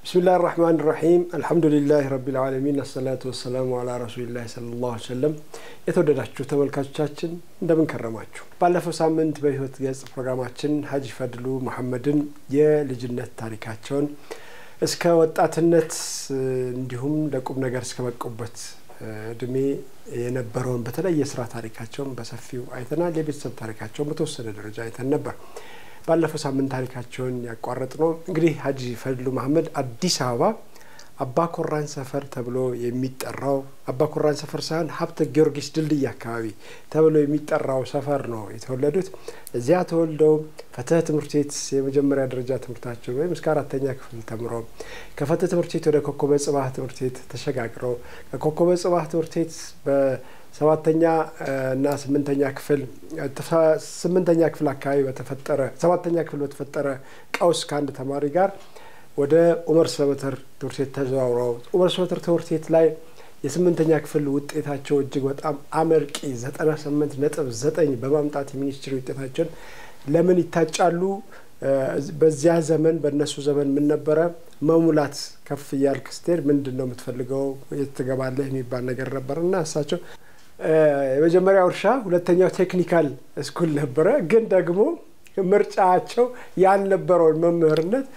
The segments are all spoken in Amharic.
ብስሚላህ ራህማን ራሒም አልሐምዱሊላህ ረቢል ዓለሚን አሰላቱ ወሰላሙ አላ ረሱሊላህ ሰለላሁ ዐለይሂ ወሰለም። የተወደዳችሁ ተመልካቾቻችን እንደምን ከረማችሁ? ባለፈው ሳምንት በህይወት ገጽ ፕሮግራማችን ሀጂ ፈድሉ መሐመድን የልጅነት ታሪካቸውን እስከ ወጣትነት እንዲሁም ለቁም ነገር እስከ በቁበት እድሜ የነበረውን በተለይ የስራ ታሪካቸውን በሰፊው አይተናል። የቤተሰብ ታሪካቸውን በተወሰነ ደረጃ አይተን ነበር። ባለፈው ሳምንት ታሪካቸውን ያቋረጥ ነው እንግዲህ ሀጂ ፈድሉ መሐመድ አዲስ አበባ አባ ኮራን ሰፈር ተብሎ የሚጠራው አባ ኮራን ሰፈር ሳይሆን ሀብተ ጊዮርጊስ ድልድይ አካባቢ ተብሎ የሚጠራው ሰፈር ነው የተወለዱት። እዚያ ተወልደው ፈትህ ትምህርት ቤት የመጀመሪያ ደረጃ ትምህርታቸውን ወይም እስከ አራተኛ ክፍል ተምረው ከፈትህ ትምህርት ቤት ወደ ኮከበ ጽባህ ትምህርት ቤት ተሸጋግረው ከኮከበ ጽባህ ትምህርት ቤት ሰባተኛ እና ስምንተኛ ክፍል ስምንተኛ ክፍል አካባቢ በተፈጠረ ሰባተኛ ክፍል በተፈጠረ ቀውስ ከአንድ ተማሪ ጋር ወደ ኡመር ሰበተር ትምህርት ቤት ተዘዋውረው ኡመር ሰበተር ትምህርት ቤት ላይ የስምንተኛ ክፍል ውጤታቸው እጅግ በጣም አመርቂ ዘጠና ስምንት ነጥብ ዘጠኝ በማምጣት የሚኒስትሪ ውጤታቸውን ለምን ይታጫሉ? በዚያ ዘመን በእነሱ ዘመን ምን ነበረ መሙላት ከፍ እያልክ ስትሄድ ምንድን ነው የምትፈልገው የት ትገባለህ የሚባል ነገር ነበር እና እሳቸው የመጀመሪያው እርሻ ሁለተኛው ቴክኒካል ስኩል ነበረ። ግን ደግሞ ምርጫቸው ያልነበረውን መምህርነት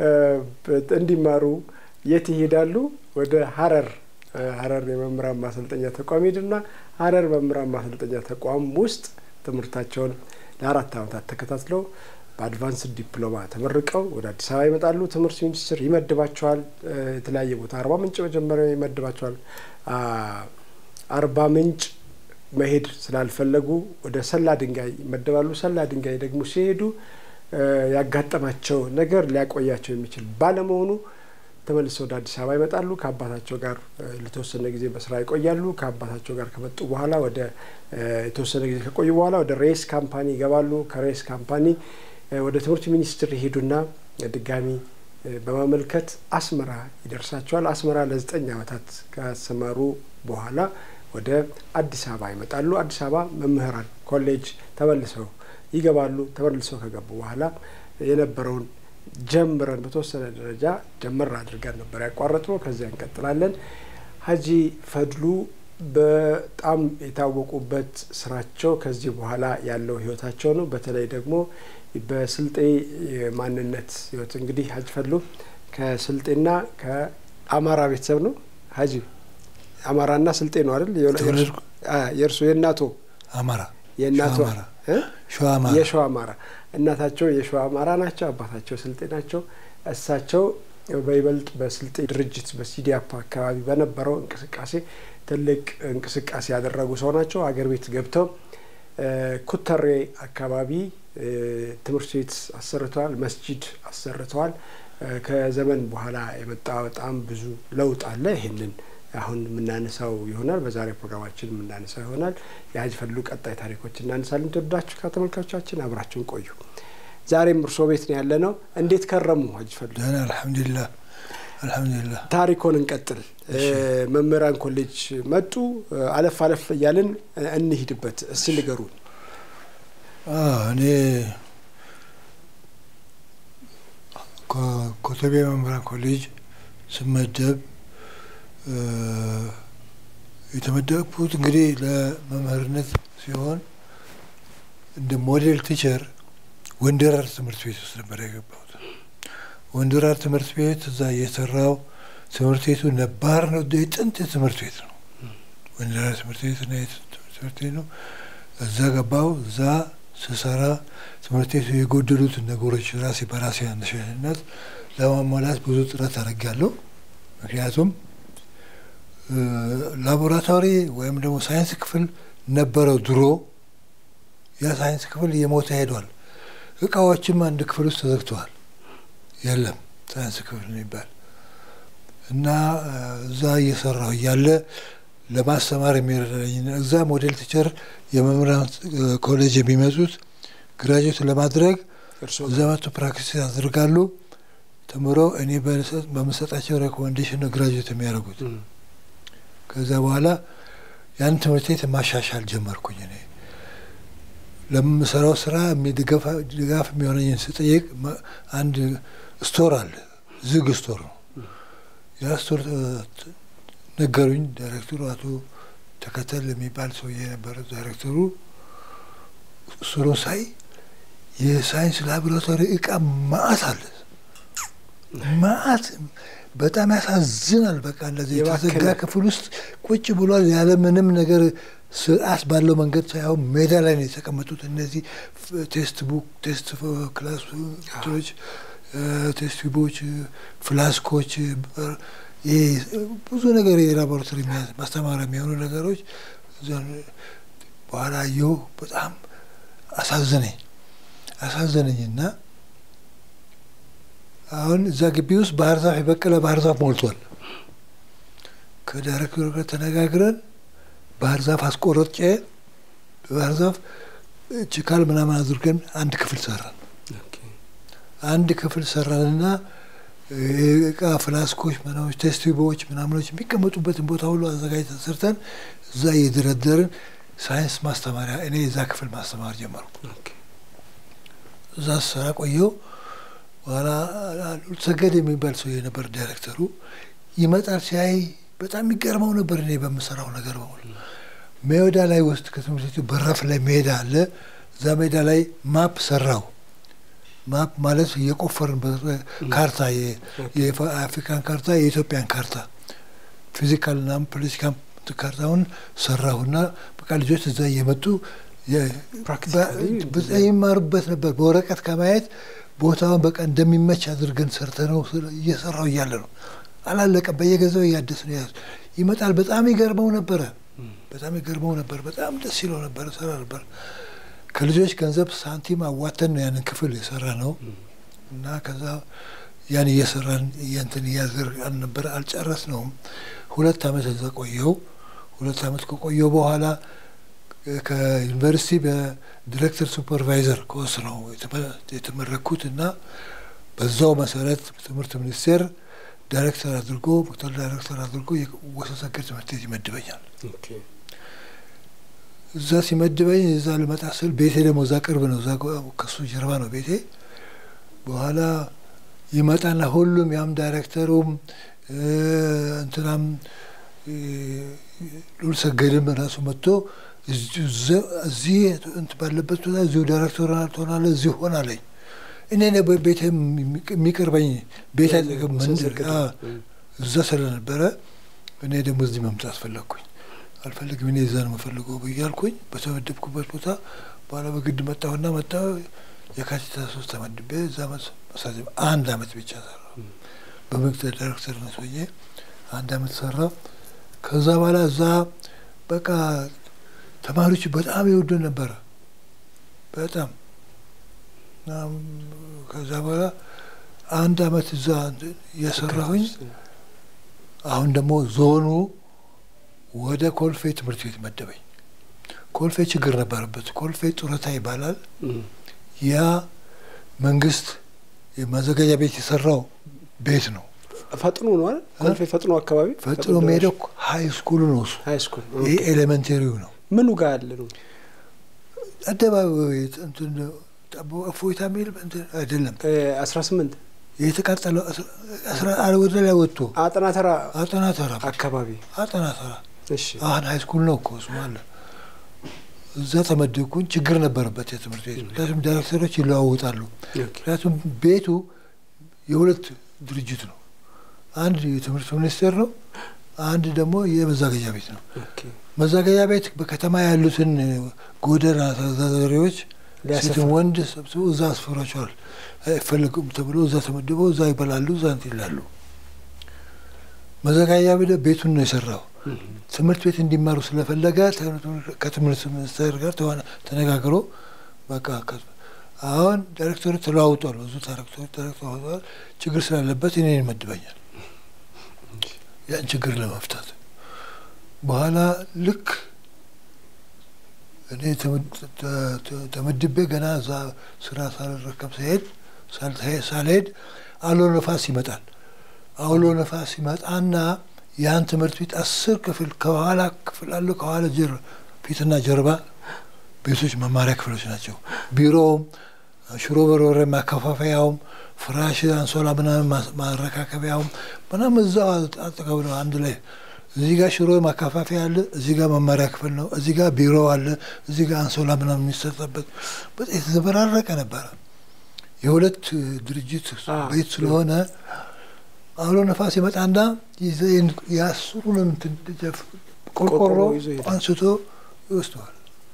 እንዲማሩ የት ይሄዳሉ? ወደ ሀረር ሀረር የመምህራን ማሰልጠኛ ተቋም ሄድና ሀረር መምህራን ማሰልጠኛ ተቋም ውስጥ ትምህርታቸውን ለአራት ዓመታት ተከታትለው በአድቫንስድ ዲፕሎማ ተመርቀው ወደ አዲስ አበባ ይመጣሉ። ትምህርት ሚኒስቴር ይመድባቸዋል። የተለያየ ቦታ አርባ ምንጭ መጀመሪያ ይመድባቸዋል። አርባ ምንጭ መሄድ ስላልፈለጉ ወደ ሰላ ድንጋይ ይመደባሉ። ሰላ ድንጋይ ደግሞ ሲሄዱ ያጋጠማቸው ነገር ሊያቆያቸው የሚችል ባለመሆኑ ተመልሰው ወደ አዲስ አበባ ይመጣሉ። ከአባታቸው ጋር ለተወሰነ ጊዜ በስራ ይቆያሉ። ከአባታቸው ጋር ከመጡ በኋላ ወደ የተወሰነ ጊዜ ከቆዩ በኋላ ወደ ሬስ ካምፓኒ ይገባሉ። ከሬስ ካምፓኒ ወደ ትምህርት ሚኒስቴር ይሄዱና ድጋሚ በማመልከት አስመራ ይደርሳቸዋል። አስመራ ለዘጠኝ ዓመታት ካሰማሩ በኋላ ወደ አዲስ አበባ ይመጣሉ። አዲስ አበባ መምህራን ኮሌጅ ተመልሰው ይገባሉ። ተመልሰው ከገቡ በኋላ የነበረውን ጀምረን በተወሰነ ደረጃ ጀመር አድርገን ነበር ያቋረጥነው። ከዚያ እንቀጥላለን። ሀጂ ፈድሉ በጣም የታወቁበት ስራቸው ከዚህ በኋላ ያለው ህይወታቸው ነው። በተለይ ደግሞ በስልጤ ማንነት ህይወት እንግዲህ ሀጂ ፈድሉ ከስልጤና ከአማራ ቤተሰብ ነው። ሀጂ አማራና ስልጤ ነው አይደል? የእርሱ የእናቶ አማራ የእናቶ ሸዋ የሸዋ አማራ እናታቸው የሸዋ አማራ ናቸው። አባታቸው ስልጤ ናቸው። እሳቸው በይበልጥ በስልጤ ድርጅት በሲዲያፓ አካባቢ በነበረው እንቅስቃሴ ትልቅ እንቅስቃሴ ያደረጉ ሰው ናቸው። አገር ቤት ገብተው ኩተሬ አካባቢ ትምህርት ቤት አሰርተዋል። መስጂድ አሰርተዋል። ከዘመን በኋላ የመጣ በጣም ብዙ ለውጥ አለ። ይህንን አሁን የምናነሳው ይሆናል። በዛሬ ፕሮግራማችን የምናነሳው ይሆናል። የሀጂ ፈድሉ ቀጣይ ታሪኮች እናነሳለን። ተወዳችሁ ከተመልካቾቻችን አብራችሁን ቆዩ። ዛሬም እርሶ ቤት ነው ያለ ነው። እንዴት ከረሙ ሀጂ ፈድሉ? ደህና አልሐምዱሊላህ አልሐምዱሊላህ። ታሪኮን እንቀጥል። መምህራን ኮሌጅ መጡ። አለፍ አለፍ እያልን እንሂድበት። እስቲ ንገሩን። እኔ ኮተቤ መምህራን ኮሌጅ ስመደብ የተመደብኩት እንግዲህ ለመምህርነት ሲሆን እንደ ሞዴል ቲቸር ወንደራር ትምህርት ቤት ውስጥ ነበር የገባሁት። ወንደራር ትምህርት ቤት እዛ እየሰራው ትምህርት ቤቱ ነባር ነው፣ የጥንት ትምህርት ቤት ነው። ወንደራር ትምህርት ቤት እና ትምህርት ቤት ነው። እዛ ገባው። እዛ ስሰራ ትምህርት ቤቱ የጎደሉትን ነገሮች ራሴ በራሴ አነሳሽነት ለማሟላት ብዙ ጥረት አደርጋለሁ። ምክንያቱም ላቦራቶሪ ወይም ደግሞ ሳይንስ ክፍል ነበረው ድሮ። ያ ሳይንስ ክፍል እየሞተ ሄዷል። እቃዎችም አንድ ክፍል ውስጥ ተዘግተዋል። የለም ሳይንስ ክፍል የሚባል እና እዛ እየሰራሁ እያለ ለማስተማር የሚረዳኝ እዛ ሞዴል ቲቸር የመምህራን ኮሌጅ የሚመጡት ግራጁዌት ለማድረግ እዛ መጥቶ ፕራክቲስ ያደርጋሉ። ተምረው እኔ በምሰጣቸው ሬኮሜንዴሽን ነው ግራጁዌት የሚያደርጉት። ከዛ በኋላ ያን ትምህርት ቤት ማሻሻል ጀመርኩኝ። እኔ ለምሰራው ስራ ድጋፍ የሚሆነኝን ስጠይቅ አንድ ስቶር አለ፣ ዝግ ስቶር ነው። የአስቶር ነገሩኝ። ዳይሬክተሩ አቶ ተከተል የሚባል ሰውዬ ነበረ ዳይሬክተሩ። እሱን ሳይ የሳይንስ ላቦራቶሪ እቃ ማአት አለ ማአት በጣም ያሳዝናል። በቃ እንደዚህ የተዘጋ ክፍል ውስጥ ቁጭ ብሏል ያለ ምንም ነገር ስርዓት ባለው መንገድ ሳይሆን ሜዳ ላይ ነው የተቀመጡት። እነዚህ ቴስት ቡክ፣ ቴስት ክላሶች፣ ቴስት ቱቦች፣ ፍላስኮች፣ ብዙ ነገር የላቦራቶሪ ማስተማሪያ የሚሆኑ ነገሮች በኋላ አየሁ። በጣም አሳዘነኝ አሳዘነኝና አሁን እዛ ግቢ ውስጥ ባህር ዛፍ የበቀለ ባህር ዛፍ ሞልቷል። ከዳይሬክተሩ ጋር ተነጋግረን ባህር ዛፍ አስቆረጬ ባህር ዛፍ ችካል ምናምን አድርገን አንድ ክፍል ሰራን። አንድ ክፍል ሰራንና እቃ ፍላስኮች፣ ምናሞች፣ ቴስቲቦች ምናምኖች የሚቀመጡበትን ቦታ ሁሉ አዘጋጅተን ሰርተን እዛ እየደረደርን ሳይንስ ማስተማሪያ እኔ የዛ ክፍል ማስተማር ጀመርኩ። እዛ ስራ ቆየው። በኋላ ሰገድ የሚባል ሰው የነበር ዳይሬክተሩ ይመጣል። ሲያይ በጣም የሚገርመው ነበር እኔ በምሰራው ነገር በሙሉ። ሜዳ ላይ ውስጥ ከትምህርት ቤቱ በራፍ ላይ ሜዳ አለ። እዛ ሜዳ ላይ ማፕ ሰራው። ማፕ ማለት እየቆፈርን ካርታ፣ የአፍሪካን ካርታ፣ የኢትዮጵያን ካርታ፣ ፊዚካልና ፖለቲካን ካርታውን ሰራሁና በቃ ልጆች እዛ እየመጡ ይማሩበት ነበር። በወረቀት ከማየት ቦታውን በቃ እንደሚመች አድርገን ሰርተ ነው እየሰራው እያለ ነው። አላለቀም። በየገዛው እያደስ ነው ያዙ ይመጣል። በጣም ይገርመው ነበረ። በጣም ይገርመው ነበር። በጣም ደስ ይለው ነበር። ሰራ ነበር። ከልጆች ገንዘብ ሳንቲም አዋተን ነው ያንን ክፍል የሰራ ነው እና ከዛ ያን እየሰራን እያንትን እያዘርጋን ነበር። አልጨረስ ነውም። ሁለት አመት እዛ ቆየው። ሁለት አመት ከቆየው በኋላ ከዩኒቨርሲቲ በዲሬክተር ሱፐርቫይዘር ኮርስ ነው የተመረኩት እና በዛው መሰረት ትምህርት ሚኒስቴር ዳይሬክተር አድርጎ ምክትል ዳይሬክተር አድርጎ ወሰሰገድ ትምህርት ቤት ይመድበኛል። እዛ ሲመድበኝ እዛ ልመጣ ስል ቤቴ ደግሞ እዛ ቅርብ ነው፣ እዛ ከሱ ጀርባ ነው ቤቴ። በኋላ ይመጣና ሁሉም ያም ዳይሬክተሩም እንትናም ሉል ሰገድም ራሱ መጥቶ እዚህ ባለበት ቦታ እዚሁ ዳይሬክተር ትሆናለህ፣ እዚሁ ሆናለኝ። እኔ ቤት የሚቀርበኝ ቤት አጠገብ መንደር እዛ ስለነበረ እኔ ደግሞ እዚህ መምጣት ፈለግኩኝ። አልፈልግም እኔ እዛ ነው የምፈልገው ብያልኩኝ በተመደብኩበት ቦታ በኋላ በግድ መጣሁና መጣ የካቲት ሶስት ተመድቤ እዛ መሳት አንድ አመት ብቻ ሰራ። በምክትል ዳይሬክተርነት ሆኜ አንድ አመት ሰራ። ከዛ በኋላ እዛ በቃ ተማሪዎች በጣም ይወዱን ነበረ በጣም ከዛ በኋላ አንድ አመት እዛ እየሰራሁኝ አሁን ደግሞ ዞኑ ወደ ኮልፌ ትምህርት ቤት መደበኝ። ኮልፌ ችግር ነበረበት። ኮልፌ ጡረታ ይባላል። ያ መንግስት የማዘጋጃ ቤት የሰራው ቤት ነው። ፈጥኖ ነው አይደል? ኮልፌ ፈጥኖ አካባቢ ፈጥኖ የሚሄደው ሀይ ስኩሉ ነው እሱ። ሀይ ስኩል ይህ ኤሌመንቴሪው ነው። ምኑ ጋር ያለ ነው? አደባባይ እፎይታ የሚል አይደለም። አስራ ስምንት የተቃጠለው ወደ ላይ ወጥቶ አጠና ተራ አጠና ተራ አካባቢ አጠና ተራ እሺ አሁን ሀይ ስኩል ነው እኮ እሱ አለ። እዛ ተመደብኩኝ። ችግር ነበረበት የትምህርት ቤት ምክንያቱም ዳይሬክተሮች ይለዋውጣሉ። ምክንያቱም ቤቱ የሁለት ድርጅት ነው። አንድ የትምህርት ሚኒስቴር ነው፣ አንድ ደግሞ የመዛገጃ ቤት ነው። መዛገጃ ቤት በከተማ ያሉትን ጎዳና ተዳዳሪዎች ሴትም ወንድ ሰብስቦ እዛ አስፈሯቸዋል። አይፈልጉም ተብሎ እዛ ተመድበው እዛ ይበላሉ፣ እዛ እንትን ይላሉ። መዘጋጃ ቤት ቤቱን ነው የሰራው። ትምህርት ቤት እንዲማሩ ስለፈለገ ከትምህርት ሚኒስቴር ጋር ተነጋግሮ በቃ አሁን ዳይሬክተሩ ተለዋውጧል። ብዙ ዳይሬክተሮች ተለዋውጧል። ችግር ስላለበት እኔን ይመድበኛል ያን ችግር ለመፍታት በኋላ ልክ እኔ ተመድቤ ገና እዛ ስራ ሳልረከብ ሲሄድ ሳልሄድ አውሎ ነፋስ ይመጣል። አውሎ ነፋስ ይመጣና ያን ትምህርት ቤት አስር ክፍል ከኋላ ክፍል አለው። ከኋላ ፊትና ጀርባ ቤቶች መማሪያ ክፍሎች ናቸው። ቢሮውም ሽሮ በርበሬ ማከፋፈያውም ፍራሽ፣ አንሶላ ምናምን ማረካከቢያውም ምናምን እዛው አጠገብ ነው አንድ ላይ። እዚህ ጋር ሽሮ ማከፋፈያ አለ፣ እዚህ ጋር መማሪያ ክፍል ነው፣ እዚህ ጋር ቢሮ አለ፣ እዚህ ጋር አንሶላ ምናምን የሚሰጠበት በጣም የተዘበራረቀ ነበረ። የሁለት ድርጅት ቤት ስለሆነ አውሎ ነፋስ ይመጣና የአስሩንም ቆርቆሮ አንስቶ ይወስደዋል።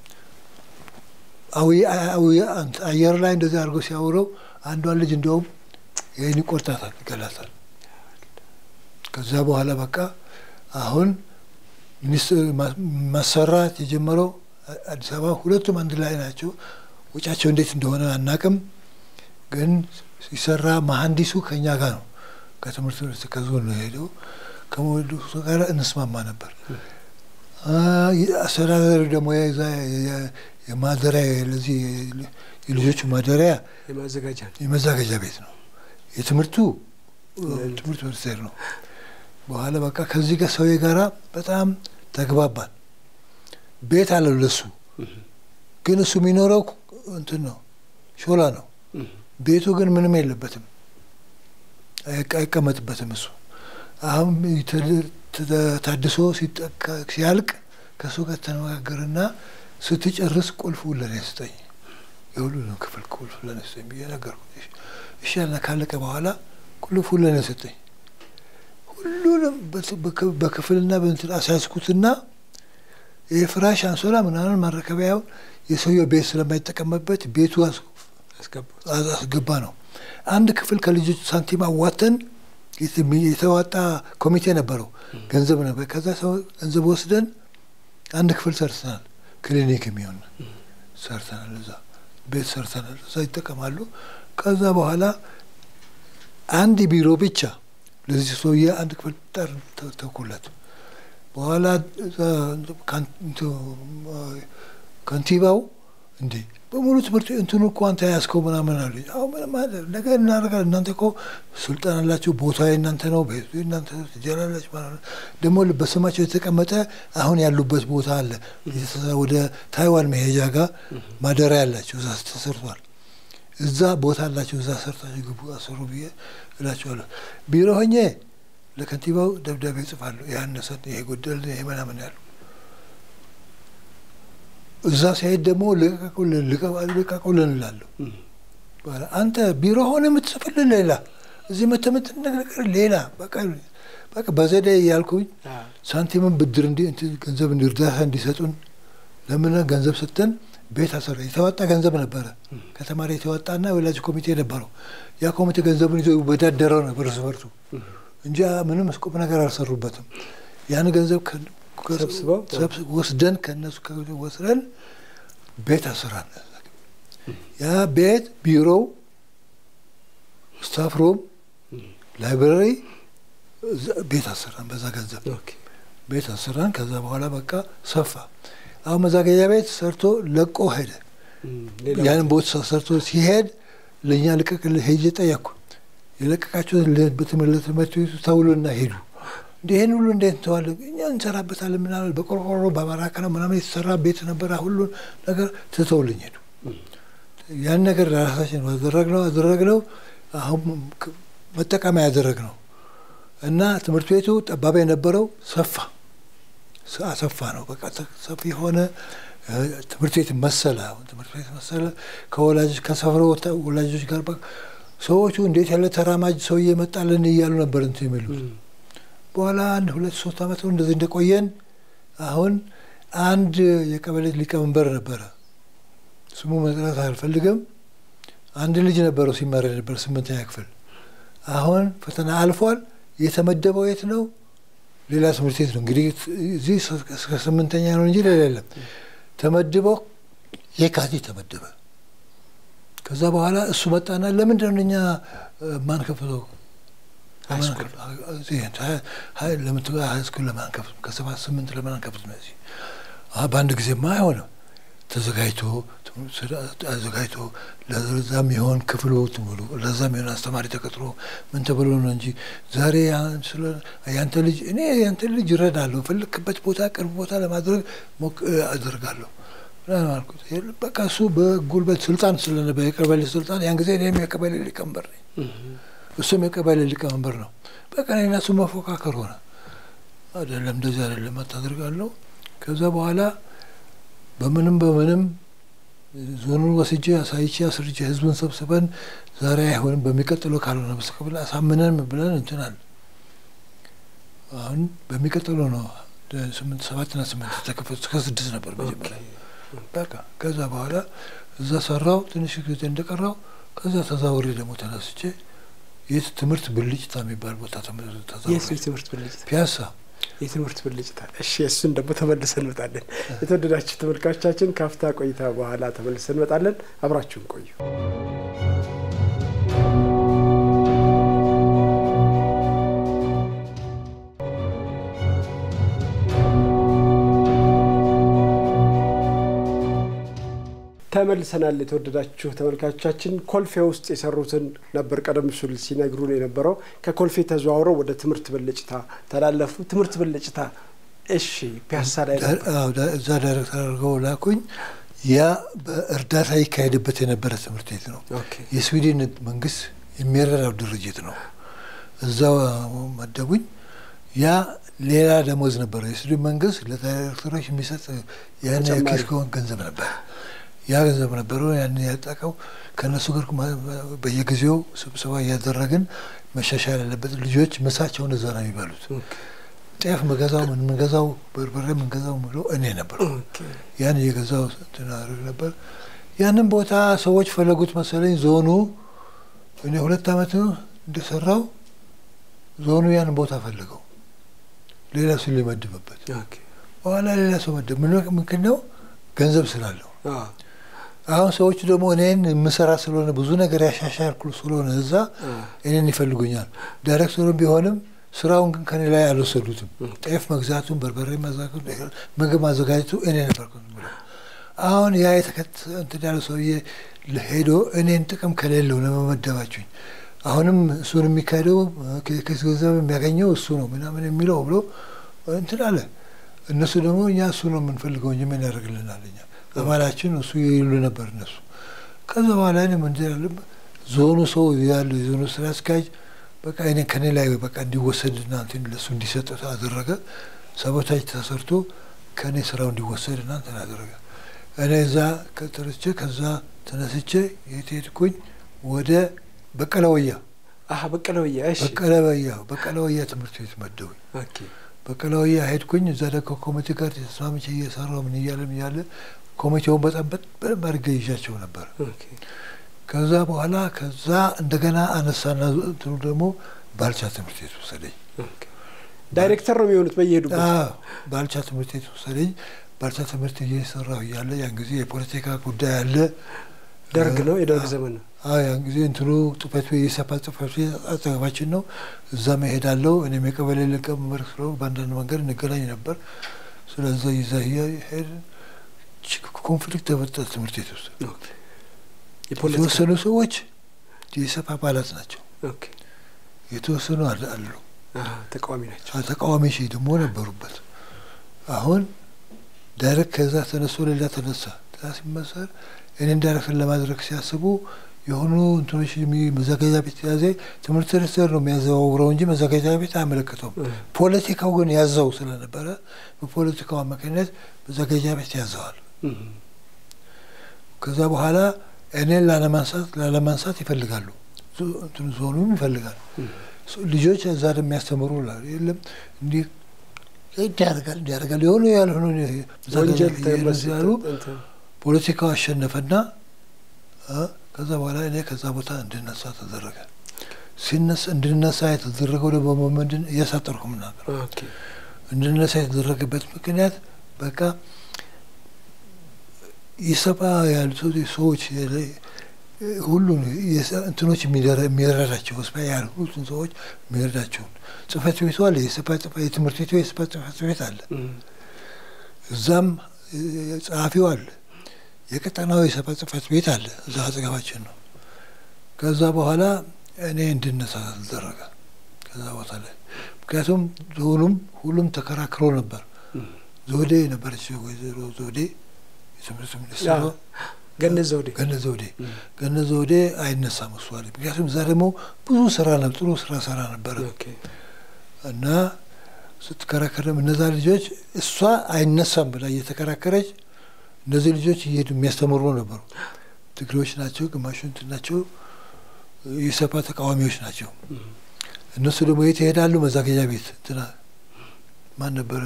አየር ላይ እንደዚህ አድርጎ ሲያውረው አንዷን ልጅ እንደውም ይህን ይቆርጣታል፣ ይገላታል። ከዛ በኋላ በቃ አሁን ሚኒስትር ማሰራት የጀመረው አዲስ አበባ ሁለቱም አንድ ላይ ናቸው። ውጫቸው እንዴት እንደሆነ አናቅም፣ ግን ሲሰራ መሀንዲሱ ከኛ ጋር ነው። ከትምህርት ቤት ከዞን ነው ሄደው ከመወደሱ ጋር እንስማማ ነበር። አስተዳደሩ ደግሞ የማደሪያ ለዚህ የልጆቹ ማደሪያ የመዘጋጃ ቤት ነው። የትምህርቱ ትምህርት ሚኒስቴር ነው። በኋላ በቃ ከዚህ ጋር ሰውዬ ጋራ በጣም ተግባባን። ቤት አለው ለሱ፣ ግን እሱ የሚኖረው እንትን ነው ሾላ ነው። ቤቱ ግን ምንም የለበትም፣ አይቀመጥበትም። እሱ አሁን ታድሶ ሲያልቅ ከእሱ ጋር ተነጋገርና ስትጨርስ ቁልፍ ለኔ ስጠኝ፣ የሁሉንም ክፍል ቁልፍ ለኔ ስጠኝ ብዬ ነገርኩት። እሺ ያልና ካለቀ በኋላ ቁልፍ ለኔ ስጠኝ። ሁሉንም በክፍልና በእንትን አሳያዝኩትና የፍራሽ አንሶላ ምናምን ማረከቢያውን የሰውየው ቤት ስለማይጠቀምበት ቤቱ አስገባ ነው። አንድ ክፍል ከልጆች ሳንቲም አዋተን የተዋጣ ኮሚቴ ነበረው፣ ገንዘብ ነበር። ከዛ ገንዘብ ወስደን አንድ ክፍል ሰርተናል። ክሊኒክ የሚሆን ሰርተናል። እዛ ቤት ሰርተናል። እዛ ይጠቀማሉ። ከዛ በኋላ አንድ ቢሮ ብቻ ለዚህ ሰውዬ አንድ ክፍል ጠር ተኩለት። በኋላ ከንቲባው እንዴ በሙሉ ትምህርት እንትኑ እኮ አንተ ያዝከው ምናምን አሉ። አሁ ምንም ነገር እናደርጋለን። እናንተ እኮ ስልጣን አላቸው፣ ቦታ የእናንተ ነው፣ ቤቱ እናንተ ትጀላላችሁ ማለት ደግሞ በስማቸው የተቀመጠ አሁን ያሉበት ቦታ አለ። ወደ ታይዋን መሄጃ ጋር ማደሪያ ያላቸው እዛ ተሰርቷል። እዛ ቦታ አላቸው። እዛ ሰርታችሁ ግቡ አሰሩ ብዬ እላቸዋለሁ። ቢሮ ሆኜ ለከንቲባው ደብዳቤ ጽፋለሁ። ያነሰን ይሄ ጎደል ይሄ ምናምን ያሉ እዛ ሲሄድ ደግሞ ልቀቁልን እላለሁ። አንተ ቢሮ ሆነ የምትጽፍልን ሌላ፣ እዚህ መተህ የምትነግረን ሌላ። በቃ በዘዴ እያልኩኝ ሳንቲምን ብድር ገንዘብ እርዳታ እንዲሰጡን ለምን ገንዘብ ስተን ቤት አሰራ። የተዋጣ ገንዘብ ነበረ ከተማሪ የተዋጣና ወላጅ ኮሚቴ ነበረው። ያ ኮሚቴ ገንዘቡን ይዞ ይወዳደረው ነበር እርስ በርሱ እንጂ ምንም ቁም ነገር አልሰሩበትም። ያን ገንዘብ ወስደን ከነሱ ወስደን ቤት አሰራን። ያ ቤት ቢሮው፣ ስታፍ ሩም፣ ላይብራሪ ቤት አሰራን። በዛ ገንዘብ ቤት አሰራን። ከዛ በኋላ በቃ ሰፋ። አሁን መዛገጃ ቤት ሰርቶ ለቆ ሄደ። ያንን ቦታ ሰርቶ ሲሄድ ለእኛ ልቀቅልህ ሄጄ ጠየቅኩ። የለቀቃችሁት በትምህርት ቤቱ ተውሎና ሄዱ። ይህን ሁሉ እንዴት እንተዋለን? እኛ እንሰራበታለን ምናምን በቆርቆሮ በማራከ ነው ምናምን የተሰራ ቤት ነበረ። ሁሉን ነገር ትተውልኝ ሄዱ። ያን ነገር ለራሳችን አደረግነው አደረግነው አሁን መጠቀሚያ ያደረግነው እና ትምህርት ቤቱ ጠባብ የነበረው ሰፋ አሰፋ ነው። በቃ ሰፊ የሆነ ትምህርት ቤት መሰለ። አሁን ትምህርት ቤት መሰለ። ከወላጆች ከሰፈረ ወላጆች ጋር ሰዎቹ እንዴት ያለ ተራማጅ ሰውዬ መጣልን እያሉ ነበር እንትን የሚሉት በኋላ አንድ ሁለት ሶስት ዓመት እንደዚህ እንደቆየን አሁን አንድ የቀበሌ ሊቀመንበር ነበረ። ስሙ መጥራት አልፈልግም። አንድ ልጅ ነበረው ሲማር ነበር ስምንተኛ ክፍል። አሁን ፈተና አልፏል። የተመደበው የት ነው? ሌላ ትምህርት ቤት ነው እንግዲህ እዚህ እስከ ስምንተኛ ነው እንጂ ሌላ የለም። ተመድበው የካቲት ተመደበ። ከዛ በኋላ እሱ መጣና ለምንድን ነው እኛ ማንከፍተው ሃይስኩል ለማንከፍት ከሰባት ስምንት ለማንከፍት ነው። እዚህ በአንድ ጊዜማ አይሆንም። ተዘጋጅቶ አዘጋጅቶ ለዛም የሆን ክፍሉ ትሙሉ ለዛም የሆን አስተማሪ ተቀጥሮ ምን ተብሎ ነው እንጂ ዛሬ ያንተ ልጅ እኔ ያንተ ልጅ ይረዳለሁ፣ ፈለክበት ቦታ ቅርብ ቦታ ለማድረግ ሞክ አደርጋለሁ። ምናምን አልኩት። የለም በቃ እሱ በጉልበት ስልጣን ስለነበረ የቀበሌ ስልጣን ያን ጊዜ እኔም የቀበሌ ሊቀመንበር ነኝ፣ እሱም የቀበሌ ሊቀመንበር ነው። በቃ እኔና እሱ መፎካከር ሆነ። አይደለም እንደዚህ አይደለም አታደርጋለሁ። ከዛ በኋላ በምንም በምንም ዞኑን ወስጄ አሳይቼ አስርቼ ህዝቡን ሰብስበን ዛሬ አይሆንም በሚቀጥለው ካልሆነ በስተቀር አሳምነን ብለን እንትናል። አሁን በሚቀጥለው ነው ስምንት ሰባትና ስምንት ተከፈቱ። እስከ ስድስት ነበር መጀመሪያ። በቃ ከዛ በኋላ እዛ ሰራው ትንሽ ጊዜ እንደቀራው ከዛ ተዛውሬ ደግሞ ተነስቼ የት ትምህርት ብልጭታ የሚባል ቦታ ተዛውሬ የትምህርት ብልጭታ ፒያሳ የትምህርት ብልጭታ። እሺ እሱን ደግሞ ተመልሰን እንመጣለን። የተወደዳችሁ ተመልካቾቻችን ካፍታ ቆይታ በኋላ ተመልሰን እንመጣለን። አብራችሁን ቆዩ። ተመልሰናል። የተወደዳችሁ ተመልካቾቻችን ኮልፌ ውስጥ የሰሩትን ነበር ቀደም ሲል ሲነግሩን የነበረው። ከኮልፌ ተዘዋውረው ወደ ትምህርት ብልጭታ ተላለፉ። ትምህርት ብልጭታ እሺ፣ ፒያሳ ላይ እዛ ዳይሬክተር አድርገው ላኩኝ። ያ በእርዳታ ይካሄድበት የነበረ ትምህርት ቤት ነው። የስዊድን መንግስት የሚረዳው ድርጅት ነው። እዛው መደቡኝ። ያ ሌላ ደሞዝ ነበረው። የስዊድን መንግስት ለዳይሬክተሮች የሚሰጥ ያን የኪስ ገንዘብ ነበር ያ ገንዘብ ነበረው። ያን ያጠቀው ከእነሱ ጋር በየጊዜው ስብሰባ እያደረግን መሻሻል ያለበት ልጆች ምሳቸውን እዛ ነው የሚበሉት። ጤፍ ምገዛው ምን ምገዛው በርበሬ ምንገዛው ብሎ እኔ ነበር። ያን እየገዛው እንትን አደርግ ነበር። ያንን ቦታ ሰዎች ፈለጉት መሰለኝ። ዞኑ እኔ ሁለት ዓመት እንደሰራው ዞኑ ያንን ቦታ ፈለገው ሌላ ሰው ሊመድብበት። በኋላ ሌላ ሰው መደብ ምንድን ነው ገንዘብ ስላለው አሁን ሰዎቹ ደግሞ እኔን የምሰራ ስለሆነ ብዙ ነገር ያሻሻልኩ ስለሆነ እዛ እኔን ይፈልጉኛል። ዳይሬክተሩም ቢሆንም ስራውን ግን ከኔ ላይ አልወሰዱትም። ጤፍ መግዛቱን፣ በርበሬ መዛቱ፣ ምግብ ማዘጋጀቱ እኔ ነበርኩ ብለው አሁን ያ የተከት እንትን ያለ ሰውዬ ሄዶ እኔን ጥቅም ከሌለው ለመመደባችሁኝ አሁንም እሱን የሚካሄደው ከስ ገንዘብ የሚያገኘው እሱ ነው ምናምን የሚለው ብሎ እንትን አለ። እነሱ ደግሞ እኛ እሱ ነው የምንፈልገው እንጂ ምን ያደርግልናል እኛ አባላችን እሱ ይሉ ነበር እነሱ። ከዛ በኋላ እኔ ምንድን ያለ ዞኑ ሰው ያለው የዞኑ ስራ አስኪያጅ በቃ እኔ ከኔ ላይ በቃ እንዲወሰድና እንትን ለሱ እንዲሰጥ አደረገ። ሰቦታጅ ተሰርቶ ከእኔ ስራው እንዲወሰድና እንትን አደረገ። እኔ እዛ ከተረስቼ ከዛ ተነስቼ የት ሄድኩኝ? ወደ በቀለወያ በቀለወያ በቀለወያ በቀለወያ ትምህርት ቤት መደቡኝ። በቀለወያ ሄድኩኝ። እዛ ደግሞ ኮሚቴ ጋር ተስማምቼ እየሰራሁ ምን እያለም እያለ ኮሚቴውን በጣም በደንብ አድርጌ ይዣቸው ነበር። ከዛ በኋላ ከዛ እንደገና አነሳና እንትኑ ደግሞ ባልቻ ትምህርት ቤት ወሰደኝ። ዳይሬክተር ነው የሚሆኑት በየሄዱበት። ባልቻ ትምህርት ቤት ወሰደኝ። ባልቻ ትምህርት እየሰራሁ እያለ ያን ጊዜ የፖለቲካ ጉዳይ አለ። ደርግ ነው የደርግ ዘመን ነው። ያን ጊዜ እንትኑ ጽሕፈት ቤት የሰፓ ጽሕፈት ቤት አጠገባችን ነው። እዛ መሄዳለሁ። እኔም የቀበሌ ሊቀመንበር ስለሆንኩ በአንዳንድ መንገድ እንገናኝ ነበር። ስለዛ ይዛ ሄድ ኮንፍሊክት ተፈጠረ ትምህርት ቤት ውስጥ። የተወሰኑ ሰዎች የኢሰፓ አባላት ናቸው፣ የተወሰኑ አሉ ተቃዋሚ ናቸው። ተቃዋሚ ሺ ደግሞ ነበሩበት። አሁን ዳይሬክት ከዛ ተነስቶ ሌላ ተነሳ ሲመሰር እኔን ዳይሬክተር ለማድረግ ሲያስቡ የሆኑ እንትኖች መዘጋጃ ቤት ያዘ። ትምህርት ሚኒስቴር ነው የሚያዘዋውረው እንጂ መዘጋጃ ቤት አያመለክተውም። ፖለቲካው ግን ያዘው ስለነበረ በፖለቲካው አማካኝነት መዘጋጃ ቤት ያዘዋል። ከዛ በኋላ እኔን ላለማንሳት ላለማንሳት ይፈልጋሉ። እንትኑ ዞኑም ይፈልጋል። ልጆች እዛ የሚያስተምሩ የለም እንዲህ እንዲያደርጋል እንዲያደርጋል የሆኑ ያልሆኑ ያሉ ፖለቲካው አሸነፈና ከዛ በኋላ እኔ ከዛ ቦታ እንድነሳ ተደረገ። ሲነሳ እንድነሳ የተደረገው ደግሞ ምንድን እያሳጠርኩ ምናገር እንድነሳ የተደረገበት ምክንያት በቃ ኢሰፓ ያሉ ሰዎች ሁሉን እንትኖች የሚረዳቸው ስፓ ያሉትን ሰዎች የሚረዳቸውን ጽሕፈት ቤቱ አለ። የትምህርት ቤቱ የስፓ ጽሕፈት ቤት አለ። እዛም ጸሐፊው አለ። የቀጠናው የሰፓ ጽሕፈት ቤት አለ። እዛ አጠገባችን ነው። ከዛ በኋላ እኔ እንድነሳ ተደረገ ከዛ ቦታ ላይ ምክንያቱም ዞኑም ሁሉም ተከራክሮ ነበር። ዞዴ ነበረች ወይዘሮ ዞዴ ትምህርት ሚኒስትሩ ገነት ዘውዴ ገነት ዘውዴ ገነት ዘውዴ አይነሳም እሷ አለ። ምክንያቱም እዛ ደግሞ ብዙ ስራ ነው ጥሩ ስራ ሰራ ነበረ እና ስትከራከርም እነዛ ልጆች እሷ አይነሳም ብላ እየተከራከረች እነዚህ ልጆች እየሄዱ የሚያስተምሩ ነበሩ። ትግሬዎች ናቸው፣ ግማሹ እንትን ናቸው፣ የሰፓ ተቃዋሚዎች ናቸው። እነሱ ደግሞ የት ይሄዳሉ? መዛገጃ ቤት እንትና ማን ነበረ?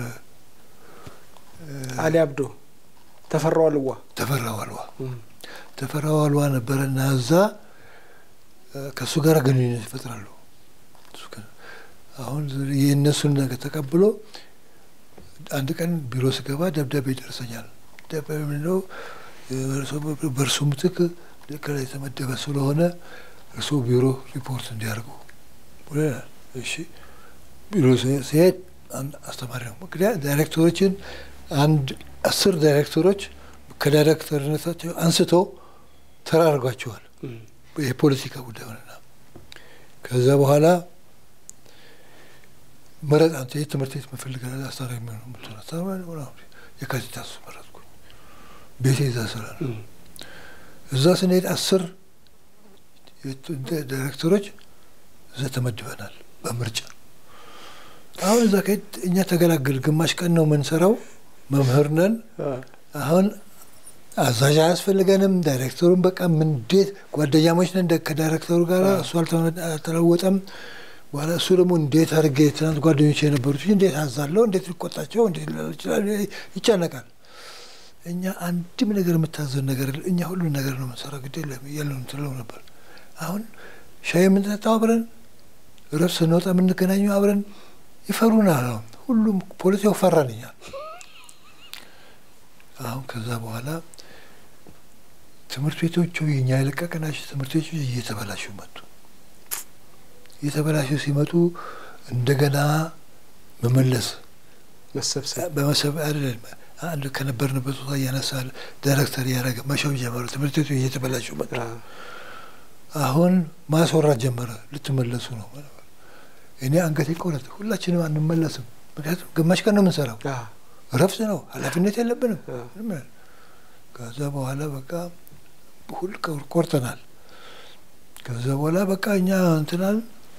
አሊ አብዶ ተፈራው አልዋ ተፈራው አልዋ ተፈራው አልዋ ነበረ እና እዛ ከእሱ ጋር ግንኙነት ይፈጥራሉ። አሁን የእነሱን ነገር ተቀብሎ አንድ ቀን ቢሮ ስገባ ደብዳቤ ይደርሰኛል። ደብዳቤ ምንድነው? በእርሱ ምትክ ከላይ የተመደበ ስለሆነ እርሱ ቢሮ ሪፖርት እንዲያደርጉ እሺ። ቢሮ ሲሄድ አስተማሪ ነው። ምክንያት ዳይሬክተሮችን አንድ አስር ዳይሬክተሮች ከዳይሬክተርነታቸው አንስቶ ተራርጓቸዋል። የፖለቲካ ጉዳይ ሆነና ከዛ በኋላ መረጥ አንተ የት ትምህርት ቤት መፈልጋለ አስታራ የሚሆነ ምትሆነ የካቲት አሱ መረጥኩ። ቤቴ እዛ ስራ ነው። እዛ ስንሄድ አስር ዳይሬክተሮች እዛ ተመድበናል በምርጫ አሁን እዛ ከሄድ እኛ ተገላገል። ግማሽ ቀን ነው የምንሰራው። መምህር ነን። አሁን አዛዥ አያስፈልገንም። ዳይሬክተሩን በቃ እንዴት ጓደኛሞች ነን ከዳይሬክተሩ ጋር። እሱ አልተለወጠም። በኋላ እሱ ደግሞ እንዴት አድርጌ ትናንት ጓደኞች የነበሩት እንዴት አዛለው፣ እንዴት ሊቆጣቸው፣ እንዴት ይችላል፣ ይጨነቃል። እኛ አንድም ነገር የምታዘን ነገር እኛ ሁሉን ነገር ነው የምንሰራው። ግድ የለም እያለን ትለው ነበር። አሁን ሻይ የምንጠጣው አብረን፣ ረፍት ስንወጣ የምንገናኘው አብረን ይፈሩናል። አሁን ሁሉም ፖለቲካው ፈራን እኛል። አሁን ከዛ በኋላ ትምህርት ቤቶቹ የኛ የለቀቅናቸው ትምህርት ቤቶች እየተበላሹ መጡ። እየተበላሹ ሲመጡ እንደገና መመለስ መሰብሰብ በመሰብ አይደለም አንድ ከነበርንበት ቦታ እያነሳል ዳይሬክተር እያደረገ መሸው ጀመረ። ትምህርት ቤቶች እየተበላሹ መጡ። አሁን ማስወራት ጀመረ። ልትመለሱ ነው እኔ አንገቴ ቆረጥ። ሁላችንም አንመለስም። ምክንያቱም ግማሽ ቀን ነው የምንሰራው፣ እረፍት ነው፣ ኃላፊነት የለብንም። ከዛ በኋላ በቃ ሁል ቆርጠናል። ከዛ በኋላ በቃ እኛ እንትናል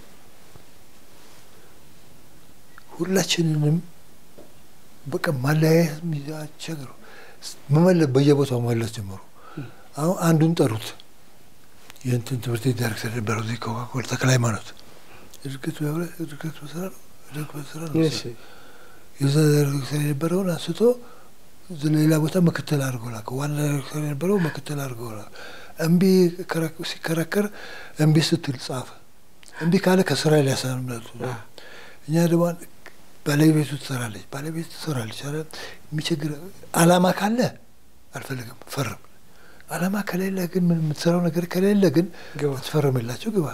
ሁላችንንም በቃ ማለያየት አስቸግረው መመለስ በየቦታው መመለስ ጀመሩ። አሁን አንዱን ጠሩት። የእንትን ትምህርት ቤት ዳይሬክተር ነበረው እዚህ ኮካኮል ተክለ ሃይማኖት እድገት እድገት በስራ ነው እድገት በስራ ነው። የዛ ዳይሬክተር የነበረውን አንስቶ ሌላ ቦታ ምክትል አድርጎ ላከው። ዋና ዳይሬክተር የነበረው ምክትል አድርጎ ላከው። እምቢ ሲከራከር እምቢ ስትል ጻፈ። እምቢ ካለ ከስራ ሊያሰናብቱ እኛ ደግሞ ባለቤቱ ትሰራለች፣ ባለቤቱ ትሰራለች። የሚቸግር አላማ ካለ አልፈልግም ፈርም። አላማ ከሌለ ግን ምን የምትሰራው ነገር ከሌለ ግን ትፈርምላቸው ግባ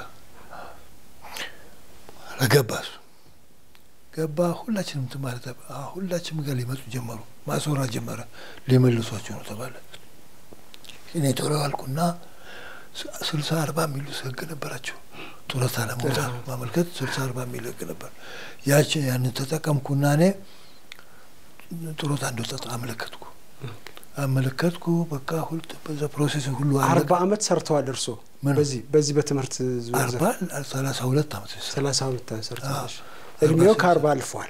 ገባ እሱ ገባ። ሁላችንም እንትን ማለት ሁላችንም ጋር ሊመጡ ጀመሩ። ማስወራት ጀመረ። ሊመልሷቸው ነው ተባለ። እኔ ቶሎ አልኩና ስልሳ አርባ የሚሉ ህግ ነበራቸው። ጡረታ ለመውጣት ማመልከት ስልሳ አርባ የሚል ህግ ነበር። ያችን ያንን ተጠቀምኩና እኔ ጡረታ እንደወጣ አመለከትኩ አመለከትኩ። በቃ ሁሉ በዛ ፕሮሴስ ሁሉ አርባ አመት ሰርተዋል እርሶ በዚህ በዚህ በትምህርት አርባ ሰላሳ ሁለት አመት ሰላሳ ሁለት አመት ሰርተዋል። እድሜው ከአርባ አልፏል።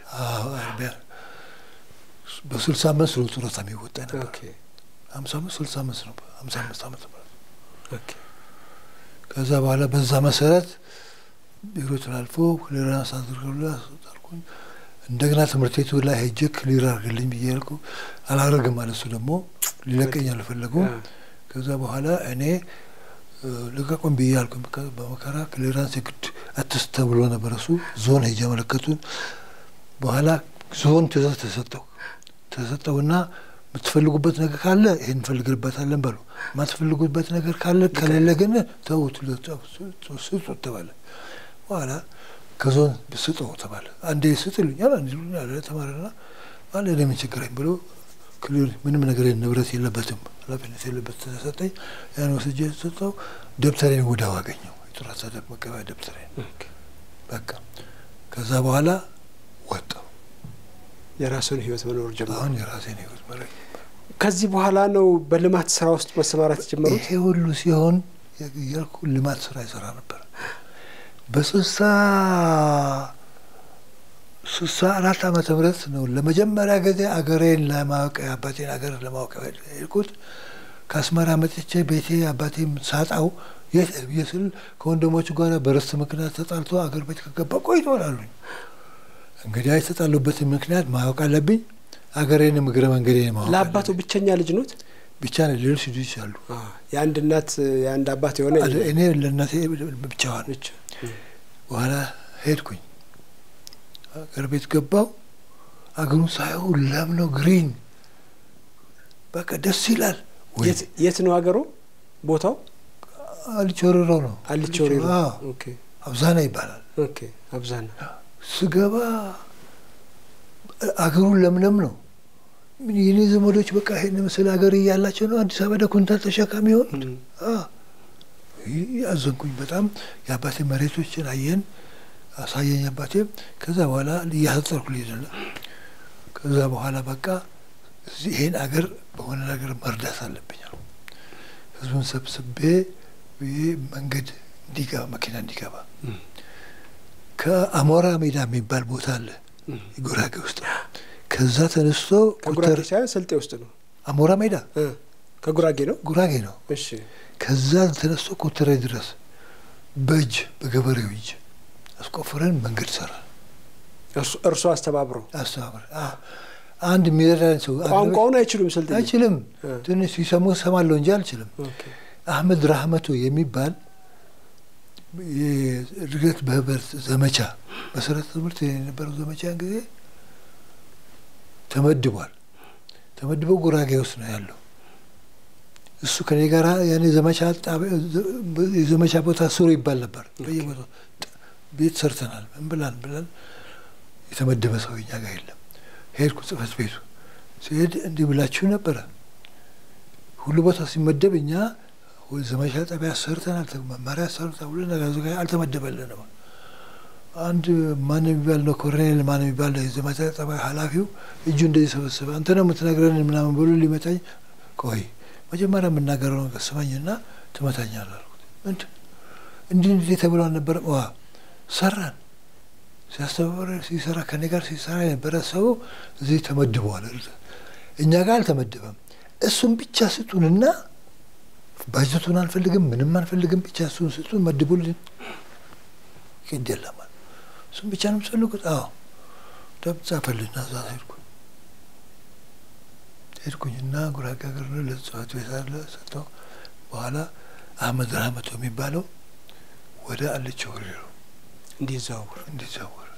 በስልሳ አመት ነው ጡረታ የሚወጣ ነበር። ሀምሳ አምስት ስልሳ አመት ነው ሀምሳ አምስት አመት ማለት ከዛ በኋላ በዛ መሰረት ቢሮ ተላልፎ ክሊራንስ አድርገውልኝ እንደገና ትምህርት ቤቱ ላይ ሄጄ ክሊር አድርግልኝ ብዬ ያልኩ አላደርግም ማለት እሱ ደግሞ ሊለቀኝ አልፈለጉም። ከዛ በኋላ እኔ ልቀቁን ብዬ ያልኩ በመከራ ክሊራንስ የግድ አትስት ተብሎ ነበር። እሱ ዞን ሄጄ አመለከቱን። በኋላ ዞን ትእዛዝ ተሰጠው ተሰጠውና የምትፈልጉበት ነገር ካለ ይህን እንፈልግበታለን በሉ፣ የማትፈልጉበት ነገር ካለ ከሌለ ግን ተዉት ስጡት ተባለ። በኋላ ከዞን ስጠው ተባለ። አንዴ ስጥልኛል አንድ ይሉኛል ተማረና ባለ እኔ ምን ችግረኝ ብሎ ክሊር ምንም ነገር ንብረት የለበትም ኃላፊነት የለበት ተሰጠኝ። ያን ወስጄ ሰጠው። ደብተሬን ወዲያው አገኘው የጡረታ መቀበያ ደብተሬን። በቃ ከዛ በኋላ ወጣው። የራሱን ህይወት መኖር ጀመረ። አሁን የራሴን ህይወት መኖር ከዚህ በኋላ ነው በልማት ስራ ውስጥ መሰማራት የጀመሩት? ይሄ ሁሉ ሲሆን ያልኩ ልማት ስራ ይሰራ ነበር። በስልሳ ስልሳ አራት ዓመተ ምህረት ነው ለመጀመሪያ ጊዜ አገሬን ለማወቅ አባቴን አገር ለማወቅ ሄድኩት። ከአስመራ መጥቼ ቤቴ አባቴም ሳጣው የት ብዬ ስል ከወንድሞቹ ጋር በርስት ምክንያት ተጣልቶ አገር ቤት ከገባ ቆይቷል አሉኝ። እንግዲህ የተጣሉበትን ምክንያት ማወቅ አለብኝ። አገሬንም እግረ መንገዴ ማወቅ ለአባቱ አለብኝ። ብቸኛ ልጅ ኖት? ብቻ ነው ሌሎች ልጆች አሉ። የአንድ እናት የአንድ አባት የሆነ አለ- እኔ ለእናቴ ብቻዋን ብቻ በኋላ ሄድኩኝ አገር ቤት ገባው። አገሩን ሳየው ለም ነው ግሪን፣ በቃ ደስ ይላል። ወይ የት- የት ነው ሀገሩ? ቦታው አልቾርሮ ነው አልቾሪሮ። አዎ፣ ኦኬ አብዛና ይባላል። ኦኬ። አብዛና ስገባ አገሩን ለምለም ነው። ምን የኔ ዘመዶች በቃ ይሄን ምስል ሀገር እያላቸው ነው አዲስ አበባ ኩንታል ተሸካሚ የሆኑት። እም፣ አዎ። ይህ አዘንኩኝ በጣም የአባቴ መሬቶችን አየን አሳየኝ አባቴ። ከዛ በኋላ እያሰጠርኩ ልሄድ ነው። ከዛ በኋላ በቃ እዚህ ይሄን አገር በሆነ ነገር መርዳት አለብኝ አልኩ። ህዝቡን ሰብስቤ ብዬ መንገድ እንዲገባ መኪና እንዲገባ እም፣ ከአሞራ ሜዳ የሚባል ቦታ አለ እም። ጉራጌ ውስጥ ከዛ ተነስቶ ከጉራጌ ኮተር ሳይሆን ስልጤ ውስጥ ነው። አሞራ ሜዳ እ፣ ከጉራጌ ነው። ጉራጌ ነው። እሺ ከዛ ተነስቶ ኮተሬ ድረስ በእጅ በገበሬው እጅ አስቆፍረን መንገድ ሰራ። እርሱ- እርሱ አስተባብሮ አስተባበር አንድ የሚረዳን ሰው ቋንቋውን አይችሉም ስልጤ አይችልም። እ፣ ትንሽ ሲሰሙ ሰማለሁ እንጂ አልችልም። ኦኬ። አህመድ ራህመቶ የሚባል የእድገት በህብረት ዘመቻ መሰረተ ትምህርት የነበረው ዘመቻ ጊዜ ተመድቧል። ተመድቦ ጉራጌ ውስጥ ነው ያለው። እሱ ከኔ ጋር ያኔ ዘመቻ ጣቢያ- የዘመቻ ቦታ ስሩ ይባል ነበር። በየቦታው ጥ- ቤት ሰርተናል። ምን ብላን ብለን የተመደበ ሰው እኛ ጋር የለም። ሄድኩ ጽህፈት ቤቱ ሲሄድ እንዲህ ብላችሁ ነበረ ሁሉ ቦታ ሲመደብ እኛ ወይ ዘመቻ ጣቢያ ሰርተናል፣ ተ- መመሪያ ሰሩ ተብሎ ነገር ዘጋ አልተመደበልንም። አንድ ማን የሚባል ነው ኮሎኔል ማን የሚባል ነው የዘመቻ ጣቢያ ኃላፊው እጁ እንደዚህ ሰበሰበ። አንተ ነው የምትነግረን ምናምን ብሎ ሊመታኝ፣ ቆይ መጀመሪያ የምናገረው ነገር ስማኝና ትመታኛለህ አልኩት። ምንድን እንዲህ እንዲህ ተብሎ አልነበረም? ዋ ሰራን ሲያስተባበር ሲሰራ ከኔ ጋር ሲሰራ የነበረ ሰው እዚህ ተመድበዋል። እኛ ጋር አልተመደበም። እሱን ብቻ ስጡንና ባጀቱን አንፈልግም፣ ምንም አንፈልግም፣ ብቻ እሱን ስጡን መድቡልን። ግድ የለም አለ። እሱን ብቻ ነው የምትፈልጉት? አዎ ደብ ጻፈልና እዛ ሄድኩ ሄድኩኝና ጉራጌ ሀገር ነው ለጽሕፈት ቤት አለ ሰጥተው በኋላ አህመድ ራህመቶ የሚባለው ወደ አለች ወሬሮ እንዲዘዋወር እንዲዛወር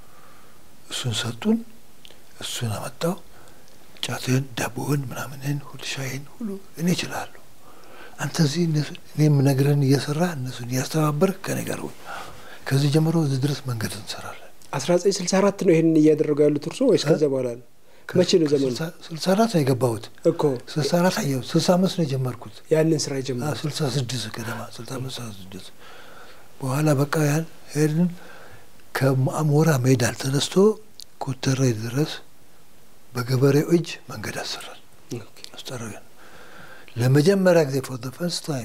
እሱን ሰጡን። እሱን አመጣው። ጫትን፣ ዳቦውን፣ ምናምንን ሁሉ ሻይን ሁሉ እኔ እችላለሁ። አንተ እዚህ እነሱ- እኔ የምነግርህን እየሰራ እነሱን እያስተባበርክ ከኔ ጋር ሁን። ከዚህ ጀምሮ እዚህ ድረስ መንገድ እንሰራለን። አስራ ዘጠኝ ስልሳ አራት ነው ይህንን እያደረጉ ያሉት እርሶ ወይስ ከዚያ በኋላ ነው? መቼ ነው ዘመኑ? ስልሳ አራት ነው የገባሁት። እኮ ስልሳ አራት አየሁት። ስልሳ አምስት ነው የጀመርኩት። ያንን ስራ የጀመሩት ስልሳ ስድስት ገደማ ስልሳ አምስት ስልሳ ስድስት በኋላ በቃ ያን ሄድን። ከአሞራ ሜዳ ተነስቶ ኮተሬ ድረስ በገበሬው እጅ መንገድ አሰራል ኦኬ። አስጠረገን። ለመጀመሪያ ጊዜ ፎር ፈርስት ታይም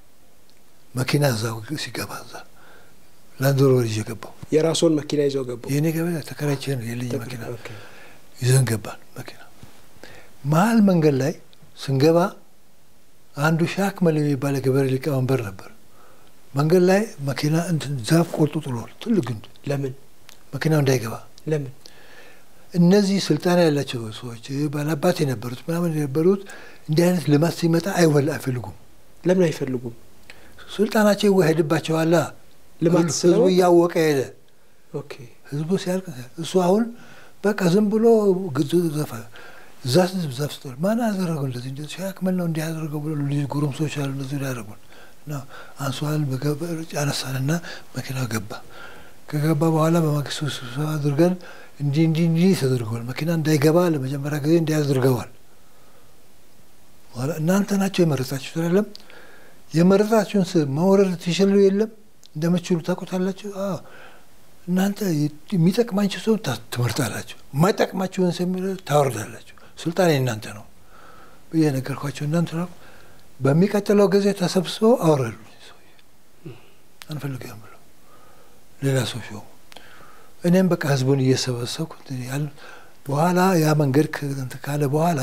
መኪና እዛ ሲገባ እዛ ላንድ ሮቨር ይዤ ገባሁ። የራስዎን መኪና ይዘው ገቡ? የእኔ ገበያ ተከራይቼ ነው የልኝ መኪና ኦኬ። ይዘን ገባን። መኪና መሀል መንገድ ላይ ስንገባ አንዱ ሻክመል የሚባል የገበሬ ሊቀመንበር ነበር። መንገድ ላይ መኪና እንትን ዛፍ ቆርጦ ጥሏል። ትልቅ ግንድ ለምን መኪናው እንዳይገባ ለምን? እነዚህ ስልጣን ያላቸው ሰዎች ባላባት የነበሩት ምናምን የነበሩት እንዲህ አይነት ልማት ሲመጣ አይወል አይፈልጉም። ለምን አይፈልጉም? ስልጣናቸው ይዋሄድባቸዋላ። ልማት ህዝቡ ስለመጣ? እያወቀ ሄደ። ኦኬ። ህዝቡ ሲያልቅ እሱ አሁን በቃ ዝም ብሎ ግዙ ዘፈ እዛ ህዝብ ዛፍ ስጠል ማን ያደረገው እንደዚህ እንደዚህ ሻክመል ነው እንዲህ ያደረገው ብሎ ልጅ ጎረምሶች አሉ እንደዚህ ያደረጉን እና አንሷል በገበር ያነሳንና መኪናው ገባ። ከገባ በኋላ በማግስቱ ስብሰባ አድርገን እንዲህ እንዲህ እንዲህ ተደርገዋል። መኪና እንዳይገባ ለመጀመሪያ ጊዜ እንዲህ አድርገዋል። በኋላ እናንተ ናቸው የመረጣችሁት አይደለም? የመረጣችሁን ስ መውረድ ትችሉ የለም እንደምችሉ ታውቁታላችሁ። አዎ እናንተ የሚጠቅማችሁ ሰው ታ- ትመርጣላችሁ፣ የማይጠቅማችሁን ሰው የሚለው ታወርዳላችሁ። ስልጣን የእናንተ ነው። ብዬ ነገርኳቸው። እናንተ በሚቀጥለው ጊዜ ተሰብስበው አወረዱ። ሰውዬ አንፈልግም ብሎ ሌላ ሰው ሾሙ። እኔም በቃ ህዝቡን እየሰበሰብኩ ያል በኋላ ያ መንገድ ካለ በኋላ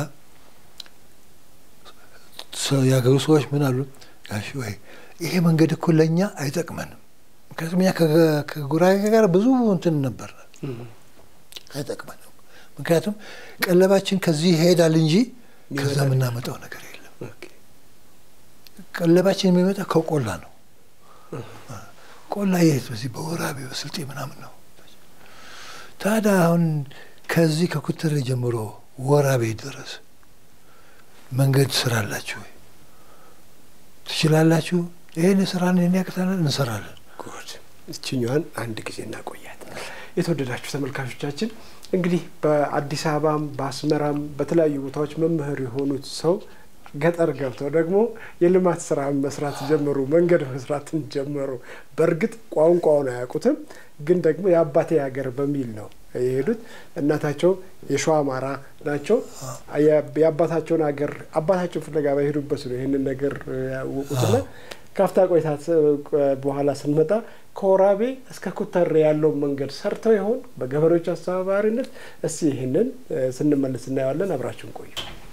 ያገሩ ሰዎች ምን አሉ? ጋሽ ወይ ይሄ መንገድ እኮ ለእኛ አይጠቅመንም። ምክንያቱም እኛ ከጉራጌ ጋር ብዙ እንትን ነበር፣ አይጠቅመንም። ምክንያቱም ቀለባችን ከዚህ ይሄዳል እንጂ ከዛ የምናመጣው ነገር የለም። ቀለባችን የሚመጣ ከቆላ ነው። ቆላ የት? በዚህ በወራቤ በስልጤ ምናምን ነው። ታዲያ አሁን ከዚህ ከኩተሬ ጀምሮ ወራቤ ድረስ መንገድ ስራላችሁ ወይ ትችላላችሁ? ይህን ስራን ያቅተናል፣ እንሰራለን። ጉድ እችኛዋን አንድ ጊዜ እናቆያት። የተወደዳችሁ ተመልካቾቻችን እንግዲህ በአዲስ አበባም በአስመራም በተለያዩ ቦታዎች መምህር የሆኑት ሰው ገጠር ገብተው ደግሞ የልማት ስራ መስራት ጀመሩ፣ መንገድ መስራትን ጀመሩ። በእርግጥ ቋንቋውን አያውቁትም፣ ግን ደግሞ የአባቴ ሀገር በሚል ነው የሄዱት። እናታቸው የሸዋ አማራ ናቸው። የአባታቸውን ሀገር አባታቸውን ፍለጋ በሄዱበት ነው ይህንን ነገር ያወቁትና ካፍታ ቆይታ በኋላ ስንመጣ ከወራቤ እስከ ኩተሬ ያለውን መንገድ ሰርተው ይሆን በገበሬዎች አስተባባሪነት? እስቲ ይህንን ስንመለስ እናየዋለን። አብራችሁን ቆዩ።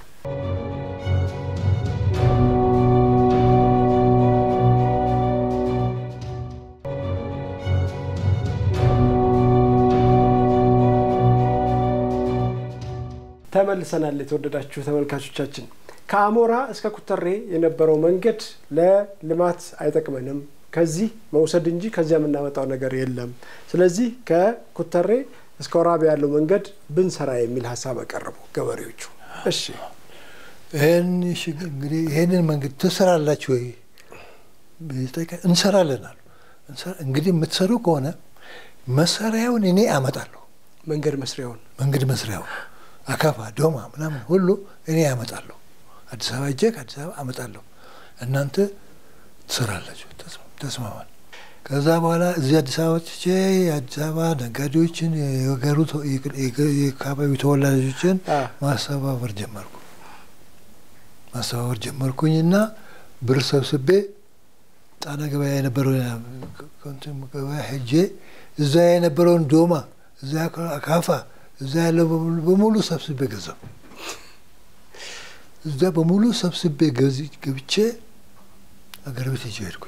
ተመልሰናል። የተወደዳችሁ ተመልካቾቻችን ከአሞራ እስከ ኩተሬ የነበረው መንገድ ለልማት አይጠቅመንም፣ ከዚህ መውሰድ እንጂ ከዚያ የምናመጣው ነገር የለም። ስለዚህ ከኩተሬ እስከ ወራቤ ያለው መንገድ ብንሰራ የሚል ሀሳብ አቀረቡ ገበሬዎቹ። እሺ ይህን እንግዲህ ይህንን መንገድ ትሰራላችሁ ወይ? እንሰራለን አሉ። እንግዲህ የምትሰሩ ከሆነ መሰሪያውን እኔ አመጣለሁ። መንገድ መስሪያውን መንገድ መስሪያውን አካፋ፣ ዶማ ምናምን ሁሉ እኔ ያመጣለሁ። አዲስ አበባ እጄ ከአዲስ አበባ አመጣለሁ። እናንተ ትሰራላችሁ። ተስማማል። ከዛ በኋላ እዚህ አዲስ አበባ ትቼ የአዲስ አበባ ነጋዴዎችን የገሩ የአካባቢው ተወላጆችን ማስተባበር ጀመርኩ ማስተባበር ጀመርኩኝና ብር ሰብስቤ ጣና ገበያ የነበረው ገበያ ሄጄ እዛ የነበረውን ዶማ እዛ አካፋ እዛ ያለው በሙሉ ሰብስቤ ገዛው። እዛ በሙሉ ሰብስቤ ገብቼ አገር ቤት ሄጄ ሄድኩኝ።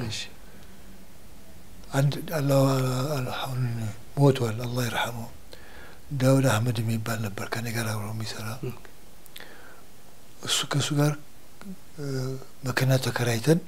አንድ አሁን ሞቷል፣ አላህ ይርሐመው። ዳውድ አህመድ የሚባል ነበር ከኔ ጋር አብሮ የሚሰራ እሱ ከእሱ ጋር መኪና ተከራይተን